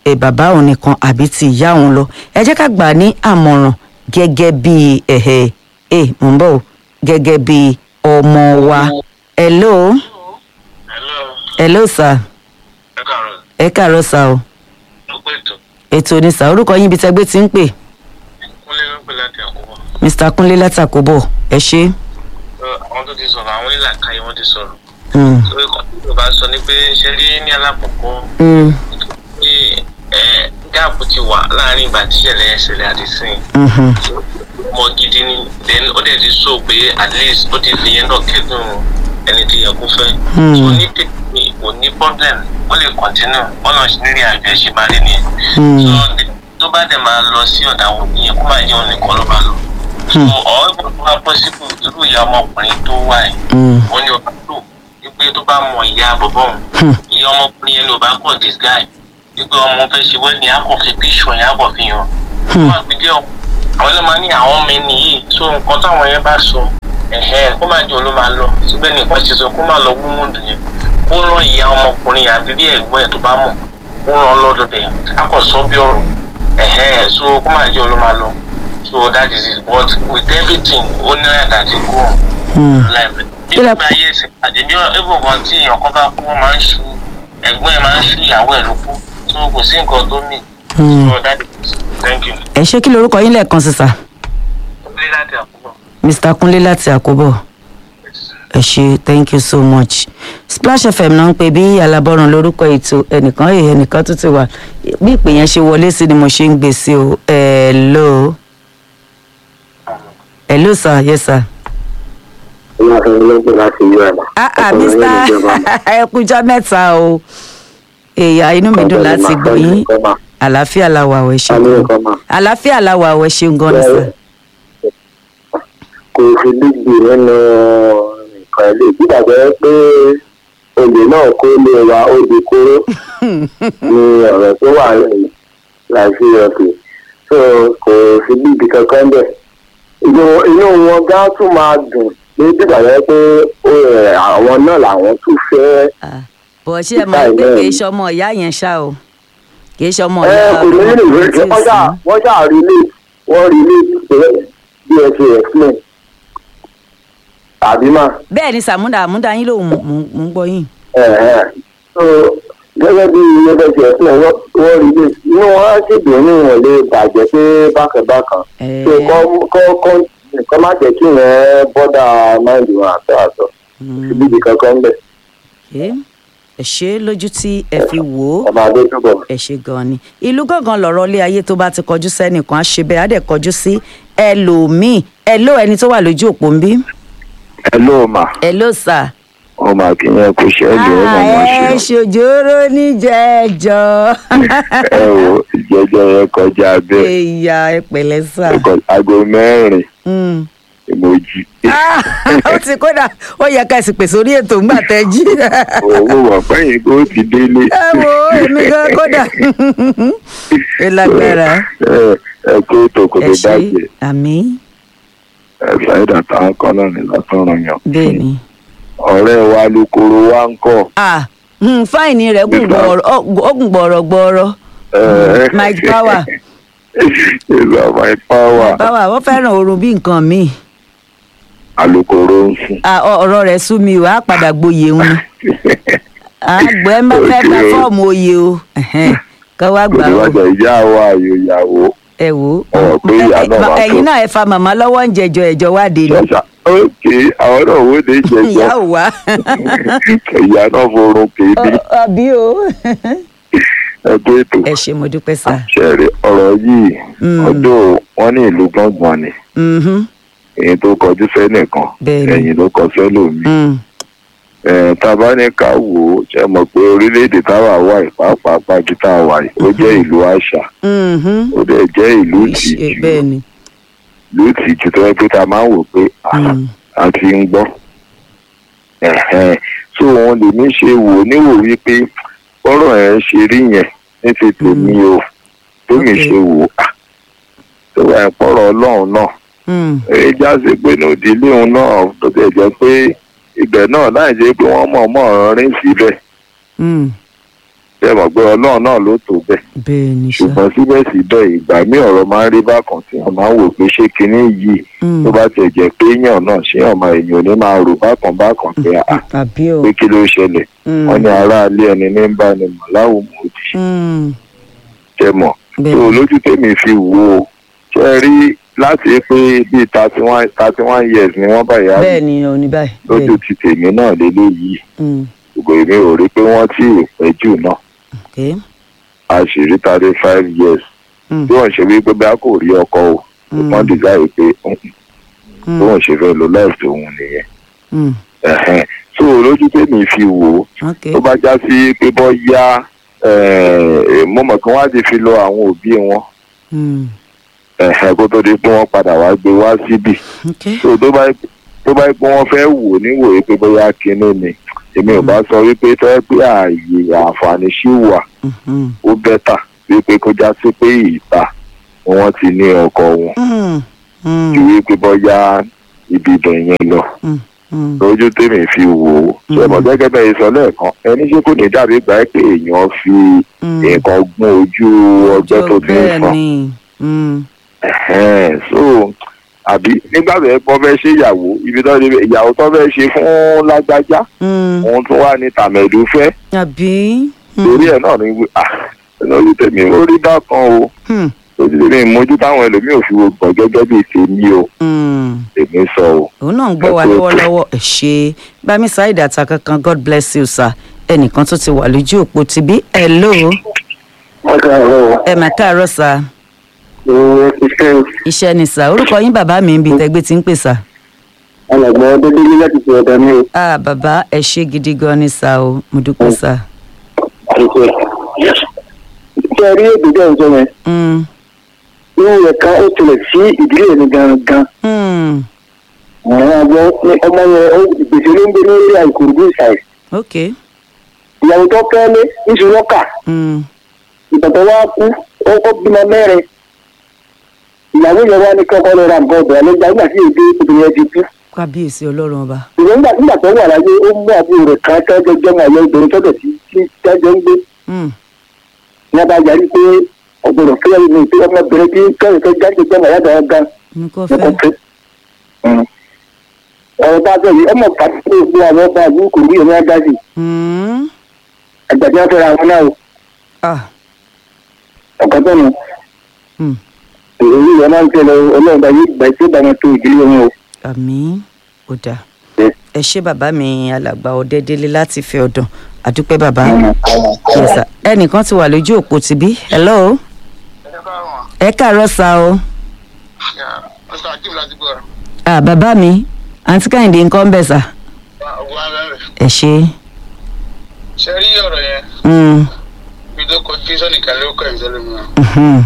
A: ẹ bàbá òun nìkan àbí ti ìyá òun lọ ẹ jẹ́ ká gbà á ní àmọ̀ràn gẹ́gẹ́ bí ẹ̀hẹ̀ ẹ mò ń bọ̀ o, gẹ́gẹ́ bí ọmọ wa hello
B: hello
A: hello sir
B: ẹ káàárọ̀
A: ẹ káàárọ̀ sir o
B: ló pé ètò
A: ètò ní sir orúkọ yín ibi tẹgbẹ́ ti ń pè
B: kúnlé ló ń pè láti àkókò
A: mr kúnlé látàkóbọ̀ ẹ ṣe.
B: àwọn tó ti sọ̀rọ̀ àwọn onílàkàyè wọn ti sọ̀rọ̀
A: Mm,
B: lórí kan tí yorùbá sọ ni pé ṣe rí ní alákọ̀ọ́kọ́
A: mm,
B: pé ẹ gáàpù ti wà láàrin ìgbà tí ìṣẹ̀lẹ̀ ẹ̀ṣẹ̀lẹ̀ àti sìn
A: mhm,
B: mọ gidi ni then ó dẹ̀ ti sọ pé at least ó ti fi yẹn náà kẹ́dùn ẹni tí yẹ kó fẹ́
A: Hmm.
B: so ní tèmi kò ní problem ó lè continue ọ̀nà ìrírí àjọ ẹ̀ṣẹ̀ máa rí nìyẹn
A: Hmm.
B: so tó bá dẹ̀ máa lọ sí ọ̀dà àwọn òbí yẹn kó máa jẹ́ òun nìkan ló bá lọ so ọ̀rọ̀ ìgbà tó bá possible irú ìyá ọmọkùnrin tó wà yìí
A: mm,
B: wọ́n ní ọba tó wípé tó bá mọ ìyá bọ̀bọ̀ òun
A: Hmm.
B: ìyá ọmọkùnrin yẹn ní ọba kọ̀ this guy wípé ọmọ fẹ́ ṣe wẹ́ẹ̀ni akọ̀ fi píṣọ̀ yẹn akọ̀ fi hàn
A: Hmm.
B: wọ́n àgbẹ̀jẹ̀ ọ̀ àwọn ló máa ní àwọn ọmọ ẹni yìí tó nǹkan táwọn yẹn bá sọ ẹ̀hẹ́n kó máa jẹ́ òun ló máa lọ síbẹ̀ nìkan ṣe sọ kó máa lọ gbúmùdù yẹn kó rán ìyá ọmọkùnrin yẹn àbí bí ẹ̀gbọ́n ẹ̀ tó bá mọ̀ kó rán lọ́dọ̀ bẹ̀ akọ̀ sọ bí ọ̀rọ̀ ẹ̀hẹ́n so kó máa jẹ́ òun ló máa lọ so that is it but with everything ó ní àyàtà ti kú ọ̀hún
A: mm.
B: láìpẹ́. bí
A: Kí lẹ-
B: nígbà ayé ẹsẹ̀ àdébí ẹ̀bùn kan tí èèyàn kan bá kú wọ́n máa ń ṣu ẹ̀gbọ́n ẹ̀ máa ń ṣu ìyàwó ẹ̀ ló kú tó kò sí nǹkan tó mì.
A: Hmm.
B: so that is thank you.
A: ẹ ṣé kí lorúkọ yín lẹ́ẹ̀kan sí sir
B: ilé láti àkókò.
A: mr kúnlé láti àkóbọ̀ ẹ ṣé thank you so much splash fm náà ń pè bí alábọ́run lórúkọ ètò ẹnìkan èyí ẹnìkan tó ti wà bí ìpè yẹn ṣe wọlé sí ni mo ṣe ń gbé sí o hello hello sir yes sir.
C: ọlọ́run ló ń pè láti yọ ẹ̀ mà.
A: ah ah mr ẹ kújọ́ mẹ́ta o èèyàn inú mi dùn láti gbọ́ yín àlàáfíà la wà ọ̀ ẹ ṣeun
C: Àmì
A: gan
C: nǹkan mà.
A: àlàáfíà la wà ọ̀ ẹ ṣeun gan ni sir.
C: kò sí dídì nínú nǹkan ilé ìgbàgbọ́ pé olè náà kó lé wa ó di kóró ní ọ̀rọ̀ tó wà láti ọ̀pẹ̀ so kò sí dídì kankan bẹ̀. inú inú wọn gá tún máa dùn ní ìgbàgbọ́ pé ó, ẹ̀, àwọn náà làwọn tún fẹ́
A: Ah, bọ̀ ṣé ẹ mọ̀ pé kì í ṣe ọmọ ìyá yẹn ṣá o kì í ṣe ọmọ
C: ẹ
A: ìyá
C: kò ní nínú ìwé
A: tí ì
C: wọ́n ṣáà
A: sí.
C: wọ́n ṣáà rí lé wọ́n rí lé pé bí ẹ ṣe explain àbí máa.
A: bẹ́ẹ̀ ni sàmúdà àmúdà yín lòun mò ń gbọ́ yín.
C: Ẹ̀hẹ́n. so gẹ́gẹ́ bí ẹgbẹ́ ti ẹ̀sìn wọ́n wọ́n rí lé inú wọn á sì dùn ní ìwọ̀n lè bàjẹ́ pé bákàbákan
A: Ẹ̀ẹ́.
C: so kọ́ kọ́ kọ́ nǹkan má jẹ́ kí wọ́n bọ́dà máìlì wọn àtọ́ àtọ́ síbi ìdí kankan bẹ̀
A: Ẹ ẹ ṣe lójú tí ẹ fi wò ó
C: ọmọ adé túbọ̀.
A: ẹ ṣe gan ni ìlú gángan lọ̀rọ̀ ilé ayé tó bá ti kọjú sẹ́nìkan á ṣe bẹ́ẹ̀ á dẹ̀ kọjú sí ẹlòmíì ẹ ló ẹni tó wà lójú òpó ń bí
C: ẹ ló mà
A: ẹ ló sà.
C: ọmọ akínyẹn kò ṣe é lò ó mọ̀ mọ́
A: ẹ
C: ṣe
A: ṣòjóró níjẹ̀ẹ́jọ́
C: ẹ wo ìjẹjọ yẹn kọjá bẹ́ẹ̀
A: ẹ̀yà ẹ pẹ̀lẹ́ sà.
C: aago mẹ́rin
A: Mm.
C: ìmọ̀jì
A: Ah, ó ti kódà ó yẹ ká sì pèsè orí ètò ńgbà tẹ jí
C: owó wà fẹ́yìn kó ti délé.
A: ẹ wo èmi gan kódà ẹ lágbára
C: ẹ ẹ kó tó kò
A: ẹ
C: lè
A: ṣe
C: bàjẹ́
A: àmì
C: ẹ ṣàìdá táwọn kan náà ní látọ̀rọ̀ yàn.
A: bẹ́ẹ̀ ni.
C: ọ̀rẹ́ wa lukoro wa ń kọ́.
A: ah hmm, fáìní rẹ̀ gùn gbọ̀ọ̀rọ̀ ó gùn gbọ̀ọ̀rọ̀ gbọ̀ọ̀rọ̀
C: ẹ,
A: Mike Power.
C: ìlú Mike Power
A: báwa wọ́n fẹ́ràn oorun bí nǹkan míì
C: alukoro ń sùn.
A: Ah, ọ- ọ̀rọ̀ rẹ̀ sú mi o á padà gboyè òun ni àgbẹ̀ ẹ má fẹ́ gba
C: Okay o.
A: fọ́ọ̀mù oyè o Ẹ̀hẹ́n, kọ́ wá gbà ó
C: olùwàjà ìyá wa àyò ìyàwó.
A: ẹ wò ó
C: Ọ̀rọ̀ pé ìyá náà máa tó.
A: ẹ̀yin náà ẹ fa màmá lọ́wọ́ ń jẹjọ ẹ̀jọ̀ wá dé ni
C: ṣàṣà ókè àwọn náà wó de
A: ìyá
C: jẹjọ
A: ò wá
C: ìyá náà forun kéde
A: àbí o
C: ẹgbẹ́ ètò
A: ẹ ṣe mo dúpẹ́ sá
C: ṣẹ̀rí ọ̀rọ̀ yìí
A: Mm.
C: ọdún wọn ní ìlú gbọ̀ngbọ̀n ni
A: Mhm,
C: èyí tó kọjú sẹ́nìkan
A: Bẹ́ẹ̀ni.
C: ẹ̀yìn ló kọ sẹ́lòmíì.
A: mm,
C: ẹ̀ tá a bá ní ká wò ó ṣe mọ̀ pé orílẹ̀-èdè táwa wà yìí pàápàá pàbí tá a wà yìí ó jẹ́ ìlú àṣà
A: mhm.
C: ó dẹ̀ jẹ́ ìlú
A: Ìṣe-
C: ìtìjú
A: bẹ́ẹ̀ ni
C: ìlú ìtìjú tó yẹ pé tá a máa ń wò pé à,
A: Mm.
C: a ti ń gbọ́. Ẹ̀hẹ́n. so òun lèmi ṣe wò ó níwò wípé ọ̀rọ̀ ẹ̀ ṣe rí yẹn ní ti tèmi o tómi
A: Okay.
C: ṣe wò ó à, tó wà ń pọ̀rọ̀ ọlọ́run náà
A: Mm,
C: èyí já sí pé ní òdìlé òun náà tó tẹ̀ jẹ́ pé ibẹ̀ náà láì jẹ́ pé wọ́n mọ̀ mọ̀ rìn síbẹ̀
A: mm.
D: ṣe mọ̀ pé ọlọ́run náà ló tó bẹ́ẹ̀
A: bẹ́ẹ̀ ni sá
D: ṣùgbọ́n síbẹ̀síbẹ̀ ìgbà míì ọ̀rọ̀ máa ń rí bákan tí wọ́n máa ń wò pé ṣé kinní yìí
A: Mm.
D: tó bá tiẹ̀ jẹ́ pé èèyàn náà ṣé ọmọ èèyàn ò ní máa rò bákan bákan pé à
A: àbí o
D: pé kí ló ṣẹlẹ̀
A: Mm.
D: wọ́n ní aráalé ẹni ní ń bá ni mọ̀ láwùmọ̀ òdì
A: Mm.
D: ṣe mọ̀
A: bẹ́ẹ̀
D: tó
A: ni.
D: lójú tèmi fi wò ó ṣe rí láti pé bíi thirty one thirty one years ni wọ́n bá ìyá mi
A: bẹ́ẹ̀ ni òní báyìí bẹ́ẹ̀
D: lójú ti tèmi náà lélẹ́yìí
A: Mm.
D: gbogbo èmi ò rí pé wọ́n tí ì pẹ́ jù náà
A: okay
D: a sì rí thirty five years
A: Mm.
D: bí wọ́n ṣe wí pé bí a kò rí ọkọ o
A: Mm.
D: wọ́n dìgáyé pé "Mm,
A: Mm.
D: bí wọ́n ṣe fẹ́ lo láìsí òun nìyẹn
A: Mm.
D: Ẹ̀hẹ́n. so lójú tèmi fi wò ó
A: okay
D: tó bá já sí pé bọ́ yá mo mọ̀ kí wọ́n á ti fi lọ àwọn òbí wọn
A: Mm.
D: ẹ̀hẹ́n, kó tó di pé wọ́n padà wá gbé wá síbì
A: okay
D: so tó bá tó bá pé wọ́n fẹ́ wò níwòye pé bóyá kinní ni èmi ò bá sọ wípé tó yẹ pé ààyè àǹfààní ṣì wà
A: Mhm.
D: ó bẹ́tà wípé kó já sí pé ìta ni wọ́n ti ní ọkọ wọn
A: Mm. Mm.
D: ju wípé bóyá ibi ibẹ̀ yẹn lọ
A: Mm. Mm.
D: lójú tèmi fi wò ó ṣe mọ̀ gẹ́gẹ́ bẹ́ẹ̀ sọ lẹ́ẹ̀kan ẹni ṣé kò ní dàbí ìgbà pé èèyàn fi
A: Mm.
D: nǹkan gún ojú ọgbẹ́ tó ti ń
A: bẹ́ẹ̀
D: fọ́n
A: ni Mm.
D: Ẹ̀hẹ́n, so àbí nígbà tó yẹ kó fẹ́ ṣe ìyàwó ibi tó ṣe ìyàwó tó fẹ́ ṣe fún lágbájá
A: Mm.
D: òun tún wà ní tàmẹ̀dù fẹ́
A: àbí Mm.
D: torí ẹ̀ náà ni ah lórí tèmi ó rí bákan o
A: Mm.
D: lójú tèmi mójú táwọn ẹlòmíì ò fi wo gbọ̀n gẹ́gẹ́ bíi tèmi o
A: Mm.
D: tèmi sọ o.
A: òun náà ń gbọ́ wa
D: Ẹ kú ètò.
A: lọ́wọ́lọ́wọ́ ẹ̀ ṣe bámi ṣáìdì àtà kankan god bless you sir ẹnìkan tó ti wà lójú òpó ti bí hello
C: wọ́n ká ọ̀rọ̀
A: ẹ mà káàárọ̀ sà
C: iṣẹ́
A: iṣẹ́ ni sà orúkọ yín bàbá mi ń bi tẹgbẹ́ tí ń pè sà.
C: alàgbà ọdẹdẹgbẹ láti fi ọ̀dà mi o.
A: ah bàbá ẹ ṣe gidi gan ni sà o mo dúpẹ́ sà.
C: àìsè ṣe rí èdè bẹ́ẹ̀ sọ yẹn
A: Mm.
C: irú rẹ̀ kan ó tilẹ̀ sí ìdílé mi gangan
A: Mm.
C: àwọn àgbọ̀ ní ọmọ yẹn ó ìgbésẹ̀ ló ń gbé lórí àìkúrúdú ìsàì
A: ok
C: ìyàwó tó fẹ́ lé níṣu lọ́kà
A: Mm.
C: ìbàdàn wa kú ó ó bímọ mẹ́rin ìyàwó yẹn wá ní kọ́kọ́ lọ ra nǹkan ọ̀bẹ̀ àlejò nígbà tí èdè obìnrin yẹn ti kú
A: kábíyèsí ọlọ́run ọba.
C: ìwé nígbà nígbà tó wà láyé ó mú àbúrò rẹ̀ kan tẹ́jọ́ jẹ́mọ̀ àyẹ̀ obìnrin tọ́jọ́ tí tí tẹ́jọ́ ń gbé
A: Mm.
C: ní abájá rí pé ọ̀gbọ̀dọ̀ fẹ́ mi pé ọmọbìnrin tí kẹ́rin tó jáde jẹ́mọ̀ àyà dára gan
A: ní kò
C: ní kò
A: fẹ́.
C: fẹ́. ọ̀rọ̀ bá bẹ̀ yìí ọmọ pàtó tó gbé àwọn ọba àbúrò kò rí ẹ̀mí adájì
A: Mm.
C: àgbàdo wọn fẹ́ra wọn náà o
A: ah
C: ọ̀kan tó nù
A: Mm.
C: èyí yẹn máa ń tẹ̀lé ọlọ́run bá yí ìgbà tí ó bá wọn tó ìdílé wọn o.
A: àmì ó dáa
C: Yes.
A: ẹ ṣé bàbá mi alàgbà ọdẹdẹlẹ láti fi ọdàn àdúpẹ́ bàbá Yes, sir. ẹnìkan ti wà lójú òpó ti bí hello ẹ káàárọ̀ sá o
B: Mr. Akim láti gbọ́ ọ̀rọ̀.
A: ah bàbá mi àǹtí kẹ́hìndé nǹkan ń bẹ̀ sà
B: Ọgbọ́n abẹ́rẹ́.
A: ẹ ṣe
B: Ṣé rí ọ̀rọ̀ yẹn?
A: Mm.
B: Bí tó kọ kí sọ́nìkan ló kọ́ ìṣẹ́lẹ̀ mi.
A: Mhm.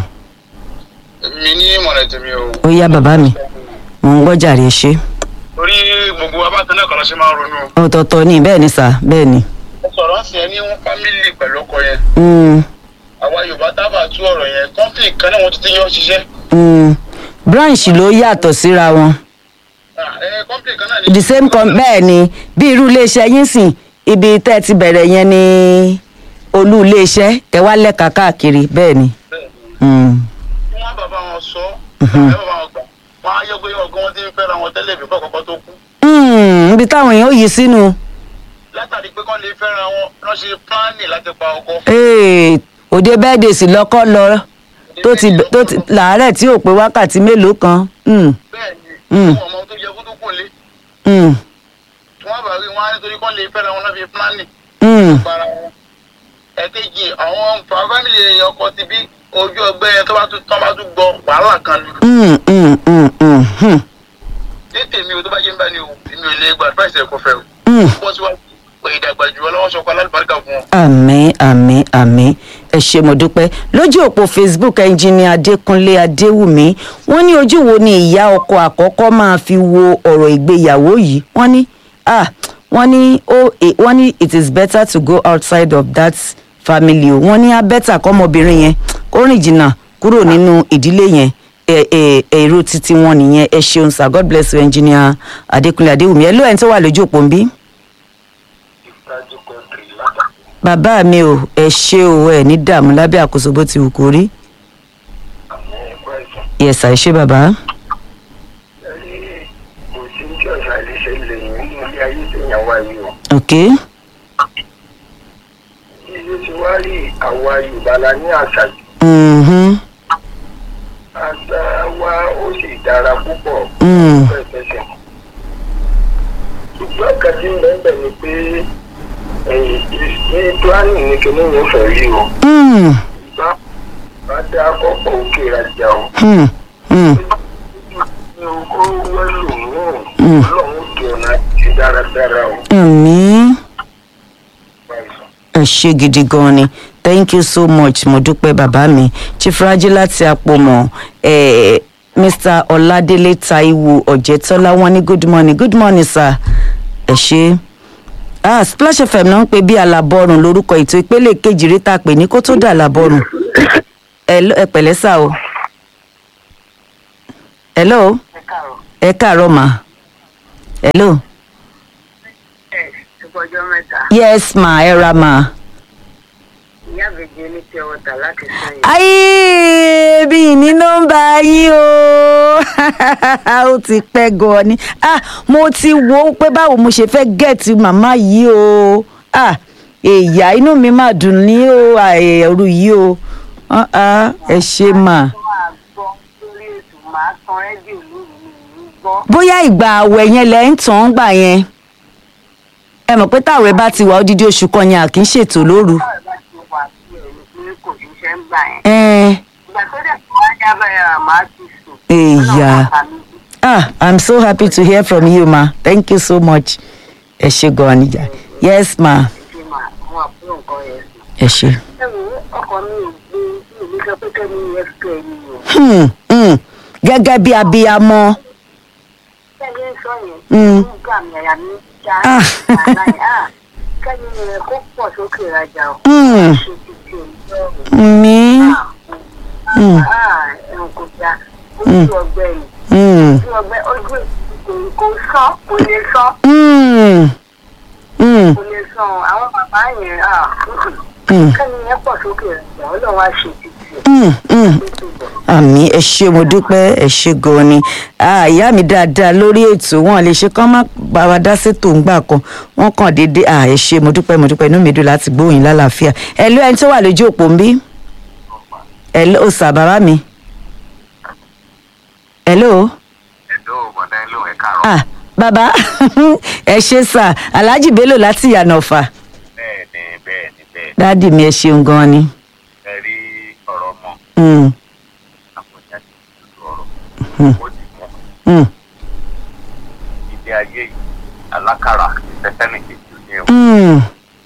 B: Mi ní ìmọ̀ràn tèmi o.
A: ó yá bàbá mi mò ń gbọ́ jàre ẹ ṣe
B: Torí gbogbo wa bá tán náà kọ́ lọ ṣe máa ń ronú.
A: ọ̀tọ̀ọ̀tọ̀ ni bẹ́ẹ̀ ni sà bẹ́ẹ̀ ni
B: Ẹ sọ̀rọ̀ ń sìn ẹ́ ní fámìlì pẹ̀lú ọkọ yẹn.
A: Mm.
B: Àwa Yorùbá tábà tú ọ̀rọ̀ yẹn. Kọ́ńpì kan náà wọ́n ti ti yọ ṣiṣẹ́.
A: Mm. branch ló yàtọ̀ síra wọn
B: Ah, ẹ, Kọ́ńpì kan náà ní.
A: the same com bẹ́ẹ̀ ni bí irú iléeṣẹ́ yín sìn ibi tẹ́ ẹ ti bẹ̀rẹ̀ yẹn ni olú iléeṣẹ́ ẹ wá lẹ́ka káàkiri bẹ́ẹ̀ ni.
B: Bẹ́ẹ̀ ni.
A: Mm.
B: Kí wọ́n bàbá wọn sọ.
A: Mhm.
B: Ẹ bàbá wọn gbà. Wọ́n á yọ pé ọgọ́ wọn ti ń fẹ́ra wọn tẹ́lẹ̀ bí kọ́kọ́ tó kú.
A: Mm, ibi táwọn èèyàn yìí sínú
B: Látàrí pé kọ́ lè fẹ́ra wọn lọ́ ṣe pílánì láti pa ọkọ.
A: Ee, òde bẹ́ẹ̀dẹ̀ sì lọ́kọ́ lọ tó ti tó ti làárẹ̀ tí ò pé wákàtí mélòó kan. Mm,
B: Bẹ́ẹ̀
A: Mm.
B: ni. Wọ́n mọ ohun tó yẹ kó tó kò lé.
A: mm,
B: tí wọ́n bá rí wọn á nítorí kọ́ lè fẹ́ra wọn náà fi pílánì
A: mm,
B: para wọn. ẹ̀kejì àwọn fámìlì èèyàn ọkọ ti bí ojú ọgbẹ́ yẹn tó bá tún tán bá tún gbọ́ wàhálà kan ni.
A: mm, mm, mm, mm, mm,
B: ní tèmi o tó bá jẹ́ ń bá ní o èmi ò lè gba advice ẹ̀kọ́ fẹ́ o.
A: mm.
B: bọ́ síwájú pé ìdàgbà jù ọlọ́wọ́ sọ pé alálùbáríkà fún wọn.
A: àmín àmín àmín ẹ ṣé mo dúpẹ́ lójú òpó facebook ẹnjìnìà adékúnlé adéwùmí wọ́n ní ojú wo ni ìyá ọkọ àkọ́kọ́ máa fi wo ọ̀rọ̀ ìgbéyàwó yìí wọ́n ní ah wọ́n ní ó eh, wọ́n ní it is better to go outside of that family o wọ́n ní á bẹ́tà kọ́mọbìnrin yẹn kó rìn jìnnà kúrò nínú ìdílé yẹn ẹ ẹ èrò títí wọn nìyẹn ẹ ṣeun sir god bless you ẹnjìnìà adékúnlé adéwùmí ẹ ló ẹni tó wà lójú òpó ń bí bàbá mi ò ẹ ṣe o ẹ ní dààmú lábẹ́ àkóso bó ti wù kó rí yẹsà ẹ ṣe bàbá
C: kò sí tí ọ̀sà lè ṣe lè nínú ilé ayé téèyàn wá yìí o.
A: ok
C: iye tí wá rí àwa yorùbá la ní àṣà yìí.
A: mhm,
C: àṣà wa ó sì dára púpọ̀.
A: mm,
C: pẹ̀pẹ̀sẹ̀. ṣùgbọ́n kan tí ń bẹ́ẹ̀ bẹ́ẹ̀ ni pé ní planning ní kíní yóò fẹ́ rí o.
A: mm,
C: bá bá dá akọ́pọ̀ òkè rajà o.
A: mm, mm.
C: ní owó wẹ́lò náà
A: Mm.
C: ọlọ́run tó ọ̀nà ti dáradára o.
A: àmì
C: Báyìí.
A: ẹ ṣe gidi gan ni thank you so much mo dúpẹ́ bàbá mi chief raji láti àpòmọ̀ eh, mr ọládélé taiwo ọ̀jẹ̀tọ́lá wọn ní good morning good morning sir ẹ ṣe ah splash fm náà ń pè bí alábọ́rùn lórúkọ ètò ìpele kejì rí tá a pè ní kó tó dà alábọ́rùn ẹ lọ- ẹ pẹ̀lẹ́ sá o hello ẹ káàárọ̀ mà hello
E: ẹ ọjọ́ mẹ́ta
A: yes ma ẹ ra ma.
E: ìyá àbèjì ní pure water láti sẹ́yìn.
A: ayé bí ní nọ́mbà yín o ó ti pẹ́ gan ni ah mo ti wo pé báwo mo ṣe fẹ́ gẹ̀ẹ́tì màmá yìí o ah èyà inú mi máa dùn ní o ẹ̀rù yìí o Ah, ah, ẹ ṣe mà.
E: tó máa gbọ́ lórí ètò máa tan rédíò lóru mi ní gbọ́.
A: bóyá ìgbà àwẹ̀ yẹn lẹ́ ń tàn án gbà yẹn ẹ mọ̀ pé táwẹ̀ bá ti wà odidi oṣù kan yẹn à kì í ṣètò lóru.
E: báwo bá ti wà sí ẹ̀rù pé kò ní ṣe ń gbà yẹn.
A: Ẹ́n,
E: ìgbà tó dẹ̀ tó wá ní abẹ́rẹ́ rà máa ti sùn.
A: Èyà.
E: Ọlọ́run bá mi jí.
A: Ah, I'm so happy to hear from you, ma. Thank you so much. Ẹ ṣe gan ni jà. Yes, ma.
E: Ṣé màá àwọn àbúrò nǹkan yẹn sùn.
A: Ẹ ṣe.
E: ẹ wo ọkọ mi ò gbé mi ò ní sọ pé kẹ́mi yẹn fẹ́ ẹni o.
A: Hmm, hmm. Gẹ́gẹ́ bí abiyamọ.
E: kẹ́mi ń sọ yẹn.
A: Mm.
E: nígbà mi àyà mi já.
A: Ah.
E: àlá yẹn, ah, kẹ́mi yẹn kó pọ̀ sókè rajà o.
A: Hmm.
E: ṣe ti ti òun lọ́rùn.
A: Mi. Mm.
E: ẹ̀rùn kò já ojú ọgbẹ́ yìí
A: Hmm.
E: ojú ọgbẹ́ ojú kò kò sán kò lè sán
A: Hmm. Hmm.
E: kò lè sán àwọn bàbá yẹn
A: Hmm.
E: kẹ́ni yẹn pọ̀ sókè rẹ̀ ọlọ́run á ṣe títì
A: Hmm. Hmm.
E: tó tó bọ̀.
A: àmì ẹ ṣe mo dúpẹ́ ẹ ṣe gan ni Ah, ìyá mi dáadáa lórí ètò wọn lè ṣe kán má bá wa dá sétò ńgbà kan wọn kàn déédéé Ah, ẹ ṣe mo dúpẹ́ mo dúpẹ́ inú mi dùn láti gbóyìn lálàáfíà ẹ ló ẹni tó wà lójú òpó ń bí ẹ ló sà bàbá mi ẹ ló
C: ẹ̀dọ́ bọ̀dá ẹ̀ ló ẹ̀ kàrọ̀.
A: ah bàbá ẹ ṣe sà alhaji bello láti yànnà ọ̀fà
C: bẹ́ẹ̀ ni bẹ́ẹ̀ ni bẹ́ẹ̀
A: dáàdì mi ẹ ṣeun gan ni
C: ẹ rí ọ̀rọ̀ ọmọ
A: Mm,
C: àpòjá ti tutù ọ̀rọ̀
A: Hmm.
C: ó ti mú
A: mm,
C: ilé ayé yìí alákàrà tẹ́tẹ́nì kejì ní o
A: mm,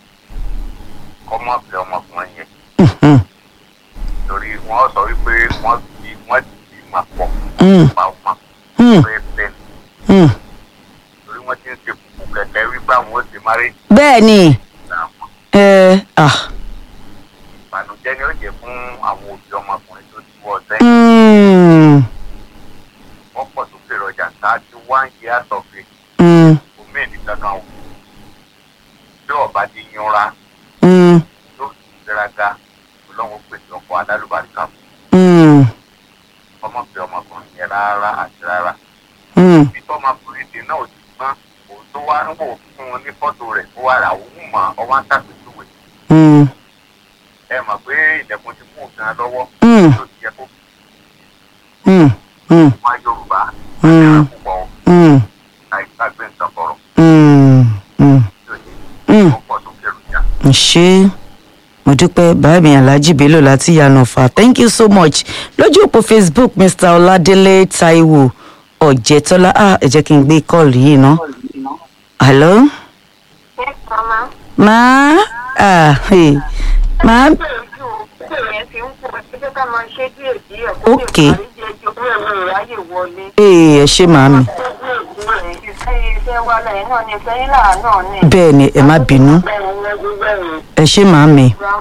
C: kọ́mọ́ fẹ́ ọmọkùnrin yẹn
A: mm, mm,
C: torí wọ́n sọ wípé wọ́n ti wọ́n ti mà pọ̀
A: mm,
C: pa ọmọ
A: mm,
C: pé bẹ́ẹ̀
A: mm.
C: torí wọ́n ti ń ṣe kùkù kẹ̀kẹ́ wípé àwọn ó ti máa rí
A: bẹ́ẹ̀ ni
C: ìgbà wọn.
A: ẹ ah.
C: ìbànújẹ́ ni ó jẹ́ fún àwọn òbí ọmọkùnrin tó ti wọ́ sẹ́yìn
A: Mm,
C: wọ́n pọ̀ sókè rọjà ṣáájú one year of age
A: mm,
C: omi èdè kankan o bí ọba ti yanra
A: mm,
C: tó sì gbéraga ọlọ́run pèsè ọkọ̀ alálùbáríkà fún
A: mm,
C: ọmọbìnrin ọmọkùnrin yẹn rárá àti rárá
A: mm.
C: bí tọ́mọkùnrin dè náà ò ti gbọ́n òun tó wá ń wò fún un ní fọ́tò rẹ̀ ó wà rà òun mọ̀ ọ wá ń tàpéjúwe
A: Mm,
C: ẹ mọ̀ pé ilẹ̀kùn ti mú òfin lọ́wọ́
A: Mm.
C: tó ti yẹ kó
A: mm, mm,
C: wá yorùbá
A: Mm.
C: púpọ̀
A: mm,
C: àìsàgbé nǹkan kọ̀rọ̀
A: mm, mm,
C: tí ò ní
A: mm.
C: ó pọ̀ tó kẹrù já.
A: ṣé mo dúpẹ́ báàmì alhaji bello láti yànnà ọ̀fà thank you so much lójú òpó facebook mr ọládélé taiwo ọ̀jẹ̀tọ́lá ah ẹ jẹ́ kí n gbé kọ́ọ̀lù yìí ná. hello
E: ṣé mama
A: máa ah hey. máa
E: ṣé yẹn ti ń pọ̀ ṣé ká máa ṣe díẹ̀ díẹ̀ kó lè
A: Okay.
E: parí díẹ̀ jù pé ẹ̀rọ ìráyè wọlé.
A: ee ẹ ṣé màámi
E: ìfẹ́ wa lẹ́yìn náà ni ìfẹ́ yín náà náà ní.
A: bẹ́ẹ̀ ni ẹ má bínú ẹ ṣé màámi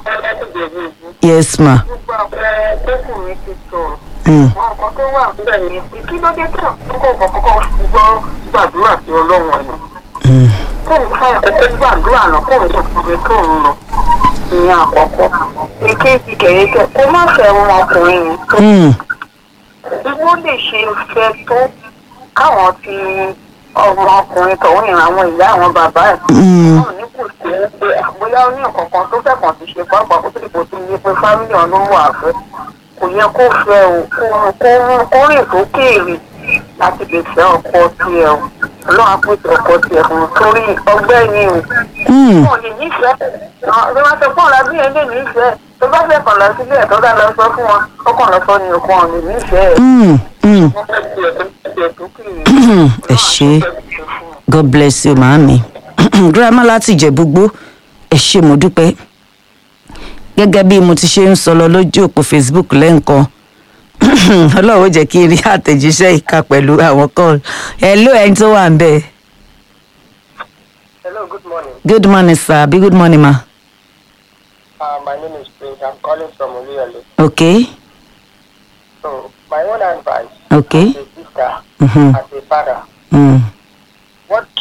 A: yes ma
E: gbogbo àpẹẹrẹ tókùnrin ti sọ̀rọ̀.
A: mm.
E: àwọn nǹkan tó wà níbẹ̀ ni pé kí ló dé tó kókó kọ́kọ́ gbọ́ gbàdúrà sí ọlọ́run ẹ̀nà.
A: Mm.
E: kóun ká ẹ̀kọ́ gbàdúrà náà kóun tó fi tó ń lọ. ìyẹn àkọ́kọ́ èkejì kẹ̀yẹ́kẹ́ kó má fẹ́ ọmọkùnrin yẹn tó
A: Mm.
E: ìwọ lè ṣe fẹ́ tó káwọn ti ọmọkùnrin tọ̀hún yẹn àwọn ìyá àwọn bàbá ẹ̀
A: Mm.
E: náà ní kò sí pé àbóyá ó ní nǹkan kan tó fẹ́ kàn ti ṣe pàápàá kó tó dìbò tó yẹ pé fámìlì ọ̀nà wà fẹ́ kò yẹ kó fẹ́ o kó kó kó rìn sókèèrè láti lè fẹ́ ọkọ tiẹ̀ o ọlọ́run á pèsè ọkọ tiẹ̀ fún un torí ọgbẹ́ ni o
A: Mm.
E: wọn lè nífẹ̀ẹ́ ló máa sọ fún ọ̀la bí ẹni nífẹ̀ẹ́ tó bá fẹ́ kàn lọ sílé ẹ̀ tó dá lọ sọ fún wọn ó kàn lọ sọ ní òkú ọ̀nì nífẹ̀ẹ́
A: Mm. Mm.
E: wọ́n fẹ́ tiẹ̀ tó tiẹ̀ tó kiri.
A: ẹ ṣe god bless you màámi girama láti ìjẹ̀búgbó ẹ ṣe mo dúpẹ́ gẹ́gẹ́ bí mo ti ṣe ń sọ lọ lójú òpó facebook lẹ́ǹkan ọlọ́run ó jẹ́ kí n rí àtẹ̀jíṣẹ́ ìka pẹ̀lú àwọn call hello ẹni tó wà ń bẹ̀
F: Hello, good morning.
A: good morning sir àbí good morning ma
F: Uh, my name is Prince. I'm calling from Oluyole.
A: okay
F: So, my own advice
A: okay
F: as a sister,
A: mm-hmm.
F: as a father,
A: mm.
F: what